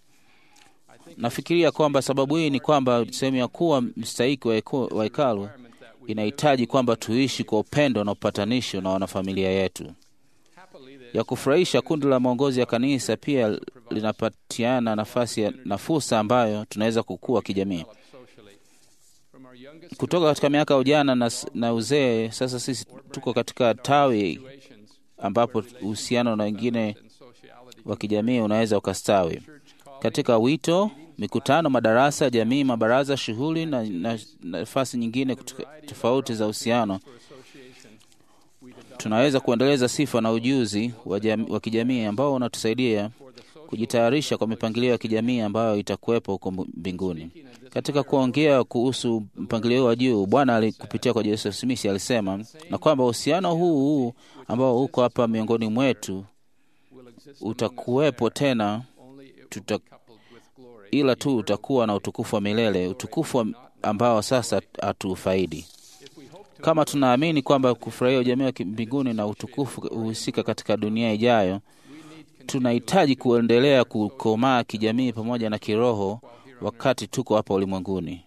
Speaker 4: I think
Speaker 5: Nafikiria kwamba sababu hii ni kwamba sehemu ya kuwa mstahiki wa heku- wa hekalu
Speaker 4: environment that we
Speaker 5: inahitaji kwamba tuishi kwa upendo na upatanisho na wanafamilia yetu.
Speaker 4: happily the
Speaker 5: Ya kufurahisha, kundi la maongozi ya kanisa pia linapatiana nafasi ya, na fursa ambayo tunaweza kukua kijamii.
Speaker 4: develop socially. From our youngest
Speaker 5: Kutoka katika miaka ya ujana na, s- na uzee, sasa sisi tuko katika tawi
Speaker 4: situations
Speaker 5: ambapo uhusiano na wengine
Speaker 4: and sociality
Speaker 5: wa kijamii unaweza ukastawi
Speaker 4: church call
Speaker 5: katika wito, mikutano, madarasa, jamii, mabaraza, shughuli na na- nafasi nyingine kutoka- tofauti za uhusiano.
Speaker 4: for association we develop
Speaker 5: Tunaweza kuendeleza sifa na ujuzi wa, jam, wa kijamii ambao unatusaidia
Speaker 4: for the social
Speaker 5: kujitayarisha kwa mipangilio ya kijamii ambayo itakuwepo huko mbinguni. Katika kuongea kuhusu mpangilio wa juu, Bwana ali- kupitia kwa Joseph Smith alisema na kwamba uhusiano huu huu ambao uko hapa miongoni mwetu
Speaker 4: will exist
Speaker 5: utakuwepo tena
Speaker 4: only it will
Speaker 5: tuta,
Speaker 4: be coupled with glory.
Speaker 5: ila tu utakuwa na utukufu wa milele, utukufu wa- ambao sasa hatuufaidi.
Speaker 4: If we hope to
Speaker 5: Kama tunaamini kwamba kufurahia ujamii wa ki- mbinguni na utukufu huhusika katika dunia ijayo, tunahitaji kuendelea kukomaa kijamii pamoja na kiroho wakati tuko hapa ulimwenguni.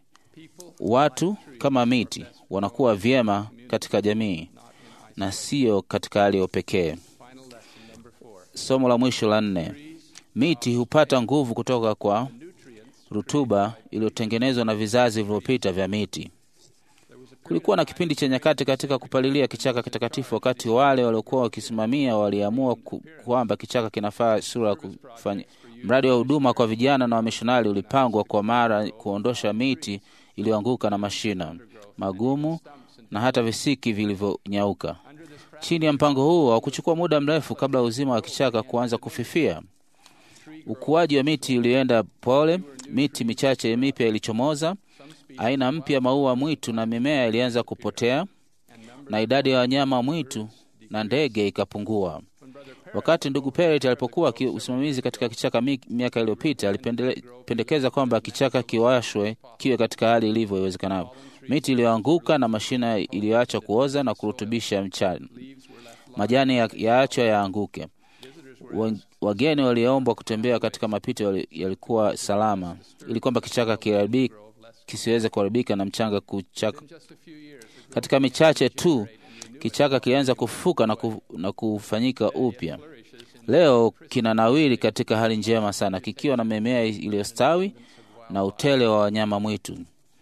Speaker 5: Watu kama miti wanakuwa vyema katika jamii na sio katika hali ya upekee.
Speaker 4: final lesson number four.
Speaker 5: Somo la mwisho la nne, miti hupata nguvu kutoka kwa rutuba iliyotengenezwa na vizazi vilivyopita vya miti. Kulikuwa na kipindi cha nyakati katika kupalilia kichaka kitakatifu, wakati wale waliokuwa wakisimamia waliamua ku- kwamba kichaka kinafaa sura ya kufanya. Mradi wa huduma kwa vijana na wamishonari ulipangwa kwa mara kuondosha miti iliyoanguka na mashina magumu na hata visiki vilivyonyauka. Chini ya mpango huo, hakuchukua muda mrefu kabla uzima wa kichaka kuanza kufifia. Ukuaji wa miti ulienda pole, miti michache mipya ilichomoza, aina mpya maua mwitu na mimea ilianza kupotea, na idadi ya wanyama mwitu na ndege ikapungua. Wakati ndugu Perret alipokuwa ki- usimamizi katika kichaka mi- miaka iliyopita, alipendekeza kwamba kichaka kiwashwe kiwe katika hali ilivyo iwezekanavyo, miti iliyoanguka na mashina iliyoacha kuoza na kurutubisha mchana, majani ya- yaachwa yaanguke. Wa- Wageni waliombwa kutembea katika mapito yali- yalikuwa salama, ili kwamba kichaka kiharibi- kisiweze kuharibika na mchanga kuchaka.
Speaker 4: Just a few years ago,
Speaker 5: Katika michache tu kichaka kilianza kufufuka na, ku, na kufanyika upya. Leo kinanawiri katika hali njema sana, kikiwa na mimea iliyostawi na utele wa wanyama mwitu.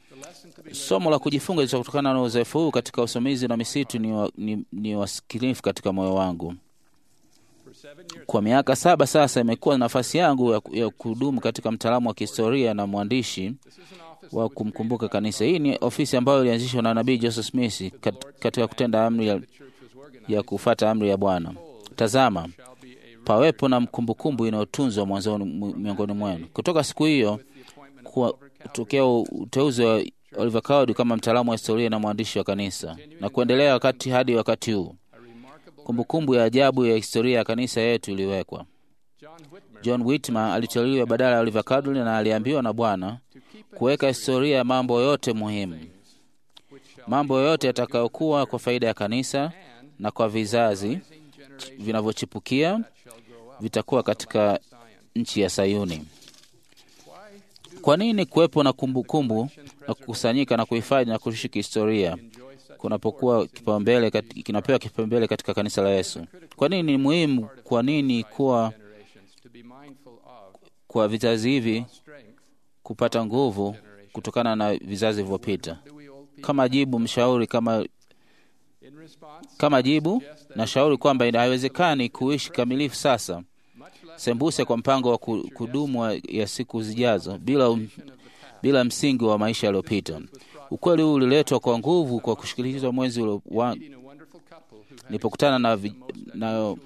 Speaker 5: Somo la kujifunza litakutokana na uzoefu huu katika usimamizi na misitu ni, wa, ni, ni wasikilifu katika moyo wangu.
Speaker 4: for seven years,
Speaker 5: Kwa miaka saba sasa imekuwa nafasi yangu ya, ya kudumu katika mtaalamu wa kihistoria na mwandishi
Speaker 4: this is an office
Speaker 5: wa kumkumbuka kanisa. Hii ni ofisi ambayo ilianzishwa na nabii Joseph Smith kat, katika kutenda amri ya,
Speaker 4: the church
Speaker 5: ya kufata amri ya Bwana. Tazama, pawepo na kumbukumbu inayotunzwa mwanzoni mu- miongoni mwenu. Kutoka siku hiyo kuwa kutokea uteuzi wa Oliver Cowdery kama mtaalamu wa historia na mwandishi wa kanisa na kuendelea wakati hadi wakati huu, kumbukumbu ya ajabu ya historia ya kanisa yetu iliwekwa. John Whitmer aliteuliwa badala ya Oliver Cowdery na aliambiwa na Bwana kuweka historia ya mambo yote muhimu, mambo yote yatakayokuwa kwa faida ya kanisa na kwa vizazi vinavyochipukia vitakuwa katika nchi ya Sayuni. Kwa nini kuwepo na kumbukumbu na kukusanyika na kuhifadhi na kushiriki historia kunapokuwa kipaumbele kat- kinapewa kipaumbele katika kanisa la Yesu? Kwa nini ni muhimu? Kwa nini kuwa kwa vizazi hivi kupata nguvu kutokana na vizazi vilivyopita? Kama jibu mshauri kama kama jibu nashauri kwamba ina- haiwezekani kuishi kamilifu sasa sembuse kwa mpango wa ku- kudumu wa- ya siku zijazo bila, um, bila msingi wa maisha yaliyopita. Ukweli huu uliletwa kwa nguvu kwa kushikilizwa mwezi ule wa nilipokutana na, vi- na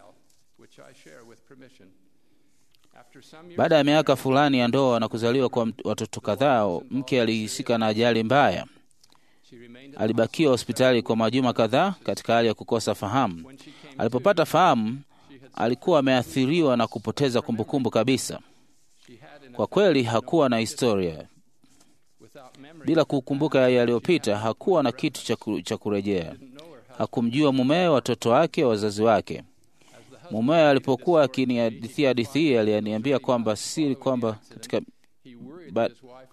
Speaker 5: baada ya miaka fulani ya ndoa na kuzaliwa kwa mt- watoto kadhaa, mke alihusika na ajali mbaya. Alibakiwa hospitali kwa majuma kadhaa katika hali ya kukosa fahamu. Alipopata fahamu, alikuwa ameathiriwa na kupoteza kumbukumbu kabisa. Kwa kweli hakuwa na historia. Bila kukumbuka yaliyopita, hakuwa na kitu cha ku- cha kurejea. Hakumjua mumewe, watoto wake, wazazi wake. Mumewe alipokuwa akinihadithia hadithi hii, aliniambia kwamba siri kwamba katika ba,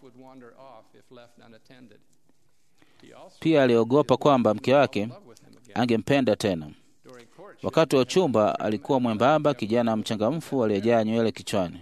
Speaker 5: pia aliogopa kwamba mke wake angempenda tena. Wakati wa uchumba alikuwa mwembamba, kijana mchangamfu aliyejaa nywele kichwani.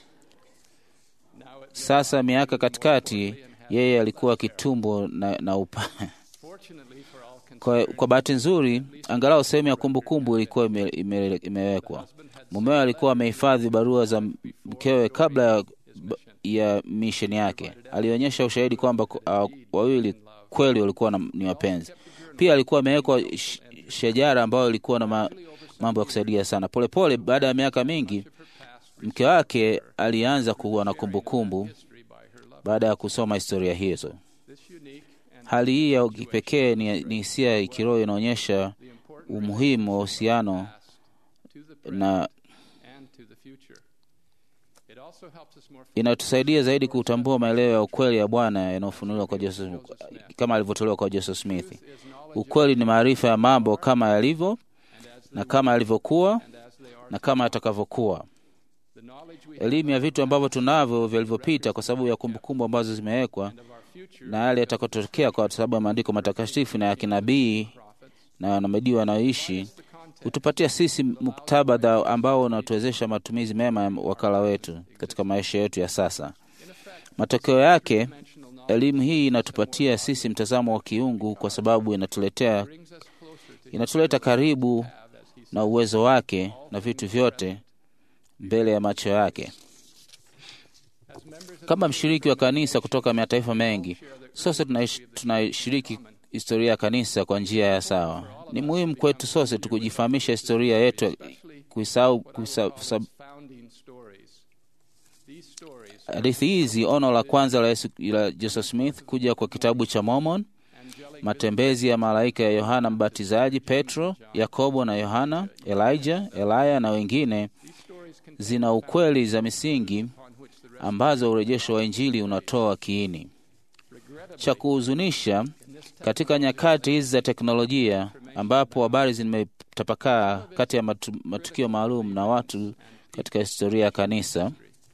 Speaker 5: Sasa miaka katikati, yeye alikuwa kitumbo na, na upa kwa, kwa bahati nzuri, angalau sehemu ya kumbukumbu ilikuwa ime, ime, imewekwa. Mumewe alikuwa amehifadhi barua za mkewe kabla ya, ya misheni yake. Alionyesha ushahidi kwamba uh, wawili kweli walikuwa na, ni wapenzi. Pia alikuwa amewekwa sh, shajara ambayo ilikuwa na ma, mambo ya kusaidia sana. Polepole, baada ya miaka mingi, mke wake alianza kuwa na kumbukumbu baada ya kusoma historia hizo. Hali hii ya kipekee ni ni hisia ya kiroho inaonyesha umuhimu wa uhusiano na inatusaidia zaidi kutambua maelezo ya ukweli ya Bwana yanayofunuliwa kwa Joseph, kama alivyotolewa kwa Joseph Smith. Ukweli ni maarifa ya mambo kama yalivyo na kama yalivyokuwa na kama yatakavyokuwa. Elimu ya vitu ambavyo tunavyo vilivyopita kwa sababu ya kumbukumbu ambazo zimewekwa na yale yatakotokea kwa sababu ya maandiko matakatifu na ya kinabii na nabii wanaoishi hutupatia sisi muktabadha ambao unatuwezesha matumizi mema ya wakala wetu katika maisha yetu ya sasa. Matokeo yake, elimu hii inatupatia sisi mtazamo wa kiungu, kwa sababu inatuletea inatuleta karibu na uwezo wake na vitu vyote mbele ya macho yake. Kama mshiriki wa kanisa kutoka mataifa mengi, sote tunashiriki historia ya kanisa kwa njia ya sawa. Ni muhimu kwetu sote tukujifahamisha historia yetu, kuisahau hadithi hizi. Ono la kwanza la, Yesu, la Joseph Smith kuja kwa kitabu cha Mormon, matembezi ya malaika ya Yohana Mbatizaji, Petro, Yakobo na Yohana, Elijah, Elaya na wengine, zina ukweli za misingi ambazo urejesho wa Injili unatoa kiini. Cha kuhuzunisha, katika nyakati hizi za teknolojia ambapo habari zimetapakaa kati ya matu, matukio maalum na watu katika historia ya kanisa,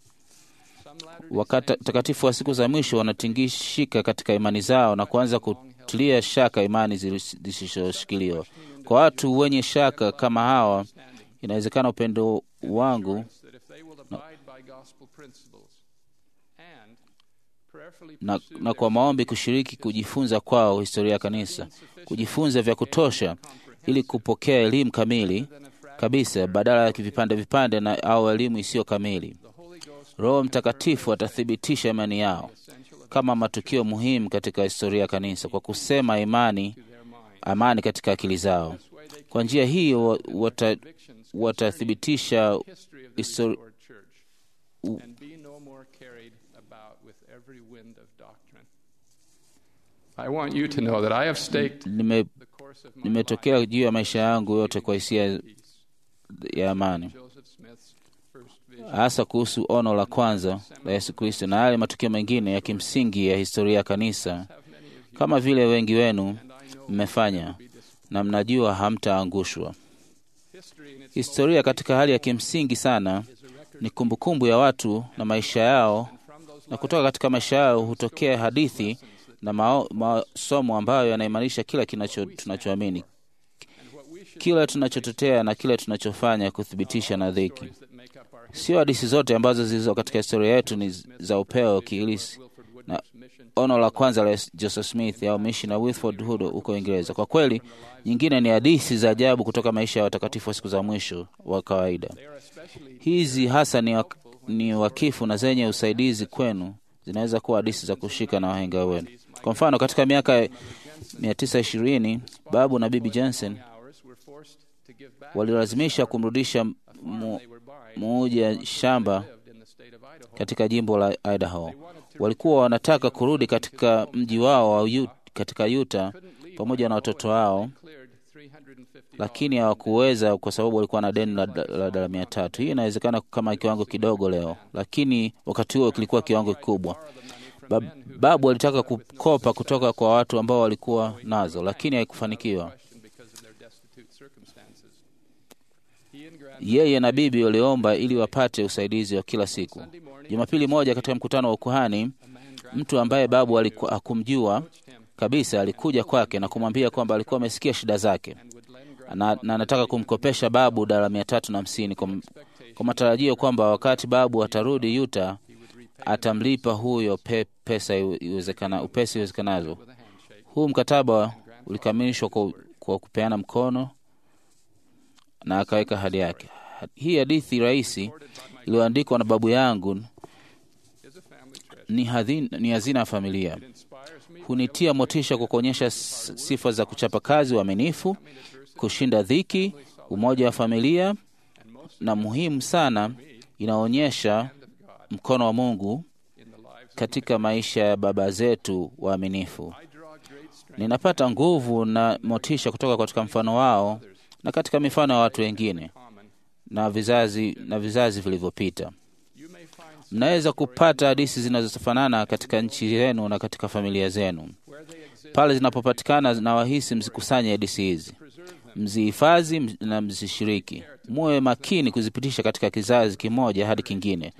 Speaker 5: watakatifu wa siku za mwisho wanatingishika katika imani zao na kuanza kutilia shaka imani zisizoshikiliwa. Kwa watu wenye shaka kama hawa, inawezekana upendo wangu na, na kwa maombi kushiriki kujifunza kwao historia ya kanisa, kujifunza vya kutosha ili kupokea elimu kamili kabisa badala ya vipande vipande na au elimu isiyo kamili. Roho Mtakatifu atathibitisha imani yao kama matukio muhimu katika historia ya kanisa kwa kusema imani amani katika akili zao. Kwa njia hiyo wata, watathibitisha
Speaker 4: history of the
Speaker 5: histori-
Speaker 4: restored church and be no more carried about with every wind of doctrine. I want you to know that I have staked
Speaker 5: nime,
Speaker 4: the course of my
Speaker 5: nimetokea
Speaker 4: life
Speaker 5: juu ya maisha yangu yote kwa hisia
Speaker 4: peace.
Speaker 5: ya amani,
Speaker 4: Joseph Smith's first vision.
Speaker 5: hasa kuhusu ono la kwanza la Yesu Kristo na yale matukio mengine ya kimsingi ya historia ya kanisa,
Speaker 4: Have many of you,
Speaker 5: kama vile wengi wenu
Speaker 4: and I know
Speaker 5: mmefanya
Speaker 4: will be disappointed.
Speaker 5: na mnajua hamtaangushwa.
Speaker 4: History in its
Speaker 5: Historia katika hali ya kimsingi sana
Speaker 4: most is a record
Speaker 5: ni kumbukumbu ya watu na maisha yao,
Speaker 4: from those
Speaker 5: na kutoka katika maisha yao hutokea hadithi na mao- masomo ambayo yanaimarisha kila kinacho tunachoamini,
Speaker 4: and what we should
Speaker 5: kila tunachotetea na kile tunachofanya kuthibitisha na dhiki.
Speaker 4: stories that make up our
Speaker 5: Sio hadithi zote ambazo zilizo katika historia yetu ni za upeo kiilisi.
Speaker 4: Wilford Woodruff's mission
Speaker 5: Ono la kwanza la Joseph Smith au mishi na Wilford Hood huko Uingereza. Kwa kweli, nyingine ni hadithi za ajabu kutoka maisha ya watakatifu wa siku za mwisho wa kawaida.
Speaker 4: they are especially
Speaker 5: Hizi hasa ni, wak ni wakifu na zenye usaidizi kwenu, zinaweza kuwa hadithi za kushika na wahenga wenu. Kwa mfano, katika miaka 920 babu na bibi Jensen
Speaker 4: hours were forced to give back
Speaker 5: walilazimisha kumrudisha mu,
Speaker 4: they were buying
Speaker 5: muuja shamba
Speaker 4: lived in the state of Idaho.
Speaker 5: katika jimbo la Idaho. Walikuwa wanataka kurudi katika mji wao wa Ut- katika Utah pamoja na watoto wao,
Speaker 4: Cleared 350
Speaker 5: lakini hawakuweza kwa sababu walikuwa na deni la la dola mia tatu. Hii inawezekana kama kiwango kidogo leo, lakini wakati huo kilikuwa kiwango kikubwa. Bab, babu alitaka kukopa kutoka kwa watu ambao walikuwa nazo, lakini haikufanikiwa.
Speaker 4: question because of their destitute circumstances. He and Grant
Speaker 5: Yeye na bibi waliomba ili wapate usaidizi wa kila siku. Jumapili moja katika mkutano wa ukuhani, mtu ambaye babu aliku- hakumjua kabisa alikuja kwake na kumwambia kwamba alikuwa amesikia shida zake na, na anataka kumkopesha babu dola mia tatu na hamsini kwa, kwa matarajio kwamba wakati babu atarudi Utah atamlipa huyo pe, pesa iwe- iwezekana, upesi iwezekanavyo. Huu mkataba ulikamilishwa kwa, kwa kupeana mkono na akaweka hadi yake. Hii hadithi rahisi iliyoandikwa na babu yangu
Speaker 4: is a family treasure.
Speaker 5: ni, hadhi, ni hazina ya familia.
Speaker 4: Inspires me
Speaker 5: Hunitia motisha kwa kuonyesha s- sifa za kuchapa kazi, uaminifu, kushinda dhiki, umoja wa familia, na muhimu sana, inaonyesha mkono wa Mungu
Speaker 4: in the lives
Speaker 5: katika maisha ya baba zetu waaminifu.
Speaker 4: I draw great strength
Speaker 5: Ninapata nguvu na motisha kutoka katika mfano wao na katika mifano ya watu wengine
Speaker 4: common.
Speaker 5: na vizazi na vizazi vilivyopita.
Speaker 4: You may find
Speaker 5: Mnaweza kupata hadithi zinazofanana katika nchi yenu na katika familia zenu.
Speaker 4: where they exist,
Speaker 5: Pale zinapopatikana na wahisi, mzikusanye hadithi hizi,
Speaker 4: preserve them.
Speaker 5: mzihifadhi m- na mzishiriki. Muwe makini kuzipitisha katika kizazi kimoja hadi kingine.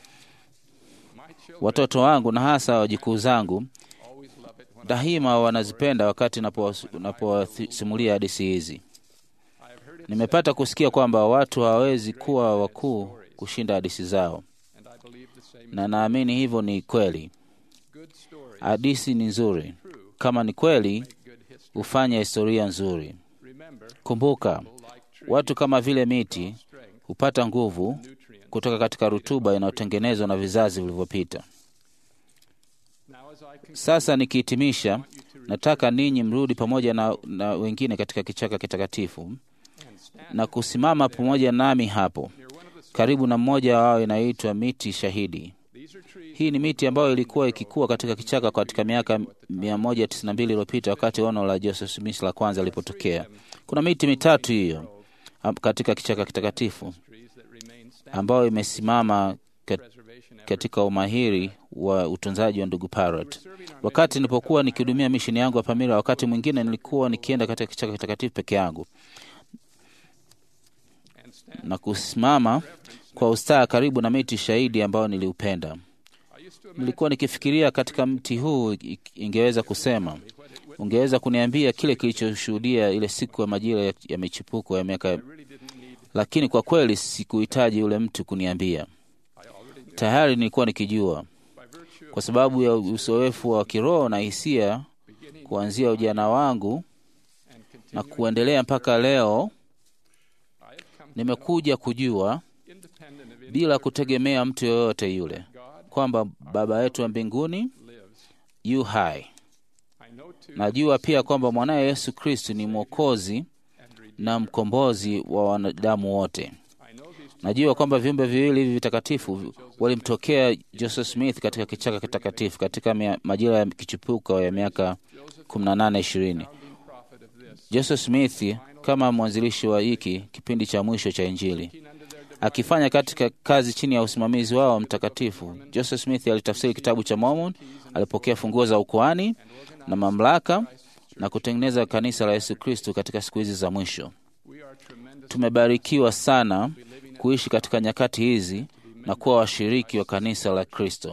Speaker 4: My children
Speaker 5: Watoto wangu na hasa wajukuu zangu
Speaker 4: always love it when
Speaker 5: daima wanazipenda wakati napowas- napowasimulia hadithi hizi.
Speaker 4: I have heard it
Speaker 5: Nimepata kusikia kwamba watu hawawezi kuwa wakuu kushinda hadithi zao,
Speaker 4: and I believe the same.
Speaker 5: na naamini hivyo ni kweli.
Speaker 4: Good stories
Speaker 5: Hadithi ni nzuri, kama ni kweli,
Speaker 4: make good history.
Speaker 5: hufanya historia nzuri.
Speaker 4: Remember,
Speaker 5: Kumbuka,
Speaker 4: like trees,
Speaker 5: watu kama vile miti
Speaker 4: strength,
Speaker 5: hupata nguvu
Speaker 4: nutrients.
Speaker 5: kutoka katika rutuba inayotengenezwa na vizazi vilivyopita.
Speaker 4: Now as I conclude,
Speaker 5: Sasa nikihitimisha, nataka ninyi mrudi pamoja na, na wengine katika kichaka kitakatifu
Speaker 4: and stand
Speaker 5: na kusimama pamoja nami hapo
Speaker 4: near one of the
Speaker 5: karibu na mmoja wao inaitwa miti shahidi.
Speaker 4: These are trees
Speaker 5: Hii ni miti ambayo ilikuwa ikikua katika kichaka katika miaka 192 iliyopita wakati ono la Joseph Smith la kwanza lilipotokea. Kuna miti mitatu hiyo am- katika kichaka kitakatifu
Speaker 4: trees that remain standing.
Speaker 5: ambayo imesimama kat-
Speaker 4: Preservation efforts.
Speaker 5: katika umahiri wa utunzaji wa ndugu Parrot. Wakati nilipokuwa nikihudumia misheni yangu ya Pamira, wakati mwingine nilikuwa nikienda katika kichaka kitakatifu peke yangu
Speaker 4: and stand.
Speaker 5: na kusimama kwa ustaa karibu na miti shahidi ambayo niliupenda.
Speaker 4: I used to imagine
Speaker 5: Nilikuwa nikifikiria katika mti huu i- ingeweza kusema, ungeweza kuniambia kile kilichoshuhudia ile siku ya majira ya, ya michipuko ya miaka,
Speaker 4: really didn't need.
Speaker 5: lakini kwa kweli sikuhitaji yule mtu kuniambia.
Speaker 4: I already knew
Speaker 5: Tayari nilikuwa nikijua
Speaker 4: by virtue of
Speaker 5: kwa sababu ya uzoefu wa kiroho na hisia
Speaker 4: beginning
Speaker 5: kuanzia ujana wangu
Speaker 4: and
Speaker 5: na
Speaker 4: continuing.
Speaker 5: kuendelea mpaka leo.
Speaker 4: I have come
Speaker 5: Nimekuja kujua
Speaker 4: independent of any
Speaker 5: bila kutegemea mtu yoyote yule
Speaker 4: God
Speaker 5: kwamba Baba yetu wa mbinguni
Speaker 4: lives.
Speaker 5: yu hai.
Speaker 4: I know too
Speaker 5: Najua pia kwamba mwanaye Yesu Kristu ni Mwokozi
Speaker 4: and redeemer
Speaker 5: na mkombozi wa wanadamu wote. Najua kwamba viumbe viwili hivi vitakatifu walimtokea Joseph Smith katika kichaka kitakatifu katika mia- majira ya kichipuko ya miaka 18 20. Joseph Smith kama mwanzilishi wa hiki kipindi cha mwisho cha Injili akifanya katika kazi chini ya usimamizi wao mtakatifu. Joseph Smith alitafsiri kitabu cha Mormon, alipokea funguo za ukoani na mamlaka na kutengeneza kanisa la Yesu Kristo katika siku hizi za mwisho. Tumebarikiwa sana kuishi katika nyakati hizi na kuwa washiriki wa kanisa la Kristo.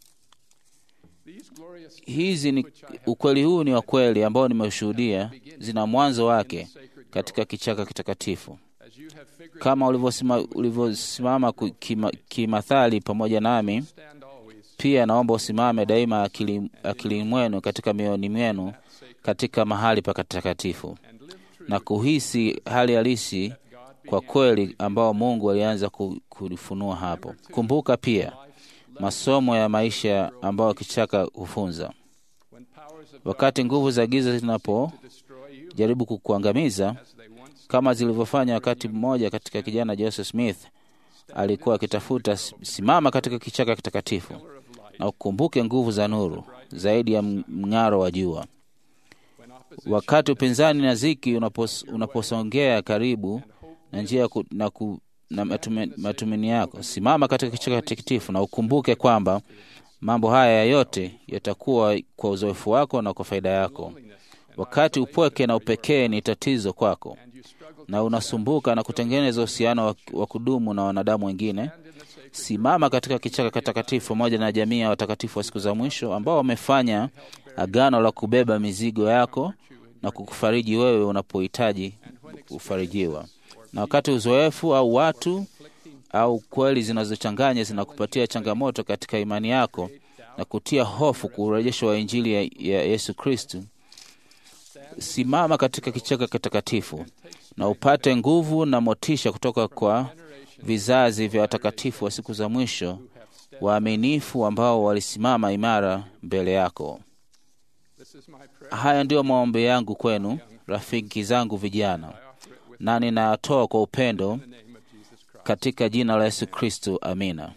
Speaker 5: Hizi ni ukweli huu ni wa kweli ambao nimeshuhudia, zina mwanzo wake katika kichaka kitakatifu kama ulivyosima- ulivyosimama ku- kima- kimathali pamoja nami, pia naomba usimame daima akili, akili mwenu katika mioyoni mwenu katika mahali patakatifu na kuhisi hali halisi kwa kweli ambao Mungu alianza ku- kulifunua hapo. Kumbuka pia masomo ya maisha ambayo kichaka hufunza. Wakati nguvu za giza zinapojaribu kukuangamiza kama zilivyofanya wakati mmoja katika kijana Joseph Smith alikuwa akitafuta, simama katika kichaka kitakatifu na ukumbuke nguvu za nuru zaidi ya mng'aro wa jua. Wakati upinzani na ziki unapos, unaposongea karibu na njia ya ku, na, ku, na matumaini, matumaini yako, simama katika kichaka kitakatifu na ukumbuke kwamba mambo haya yote yatakuwa kwa uzoefu wako na kwa faida yako. Wakati upweke na upekee ni tatizo kwako na unasumbuka na kutengeneza uhusiano wa- wa kudumu na wanadamu wengine, simama katika kichaka kitakatifu pamoja na jamii ya watakatifu wa siku za mwisho ambao wamefanya agano la kubeba mizigo yako na kukufariji wewe unapohitaji kufarijiwa. Na wakati uzoefu au watu au kweli zinazochanganya zinakupatia changamoto katika imani yako na kutia hofu kwa urejesho wa Injili ya, ya Yesu Kristu, simama katika kichaka kitakatifu na upate nguvu na motisha kutoka kwa vizazi vya watakatifu wa siku za mwisho waaminifu ambao walisimama imara mbele yako. Haya ndiyo maombi yangu kwenu, rafiki zangu vijana, na ninayatoa kwa upendo katika jina la Yesu Kristo. Amina.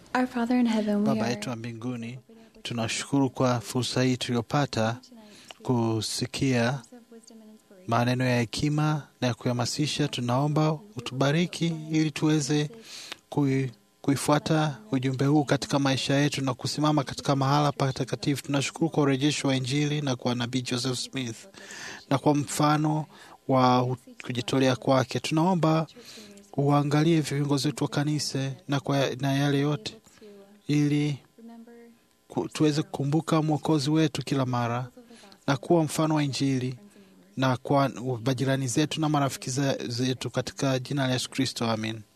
Speaker 6: Our Father in heaven, we
Speaker 2: Baba
Speaker 6: are
Speaker 2: yetu wa mbinguni, tunashukuru kwa fursa hii tuliyopata kusikia maneno ya hekima na ya kuhamasisha. Tunaomba utubariki ili tuweze kui, kuifuata ujumbe huu katika maisha yetu na kusimama katika mahala patakatifu. Tunashukuru kwa urejesho wa Injili na kwa nabii Joseph Smith na kwa mfano wa kujitolea kwake. Tunaomba uangalie viongozi wetu wa kanisa na, kwa, na yale yote ili ku, tuweze kukumbuka mwokozi wetu kila mara na kuwa mfano wa Injili na kwa majirani zetu na marafiki zetu katika jina la Yesu Kristo, amin.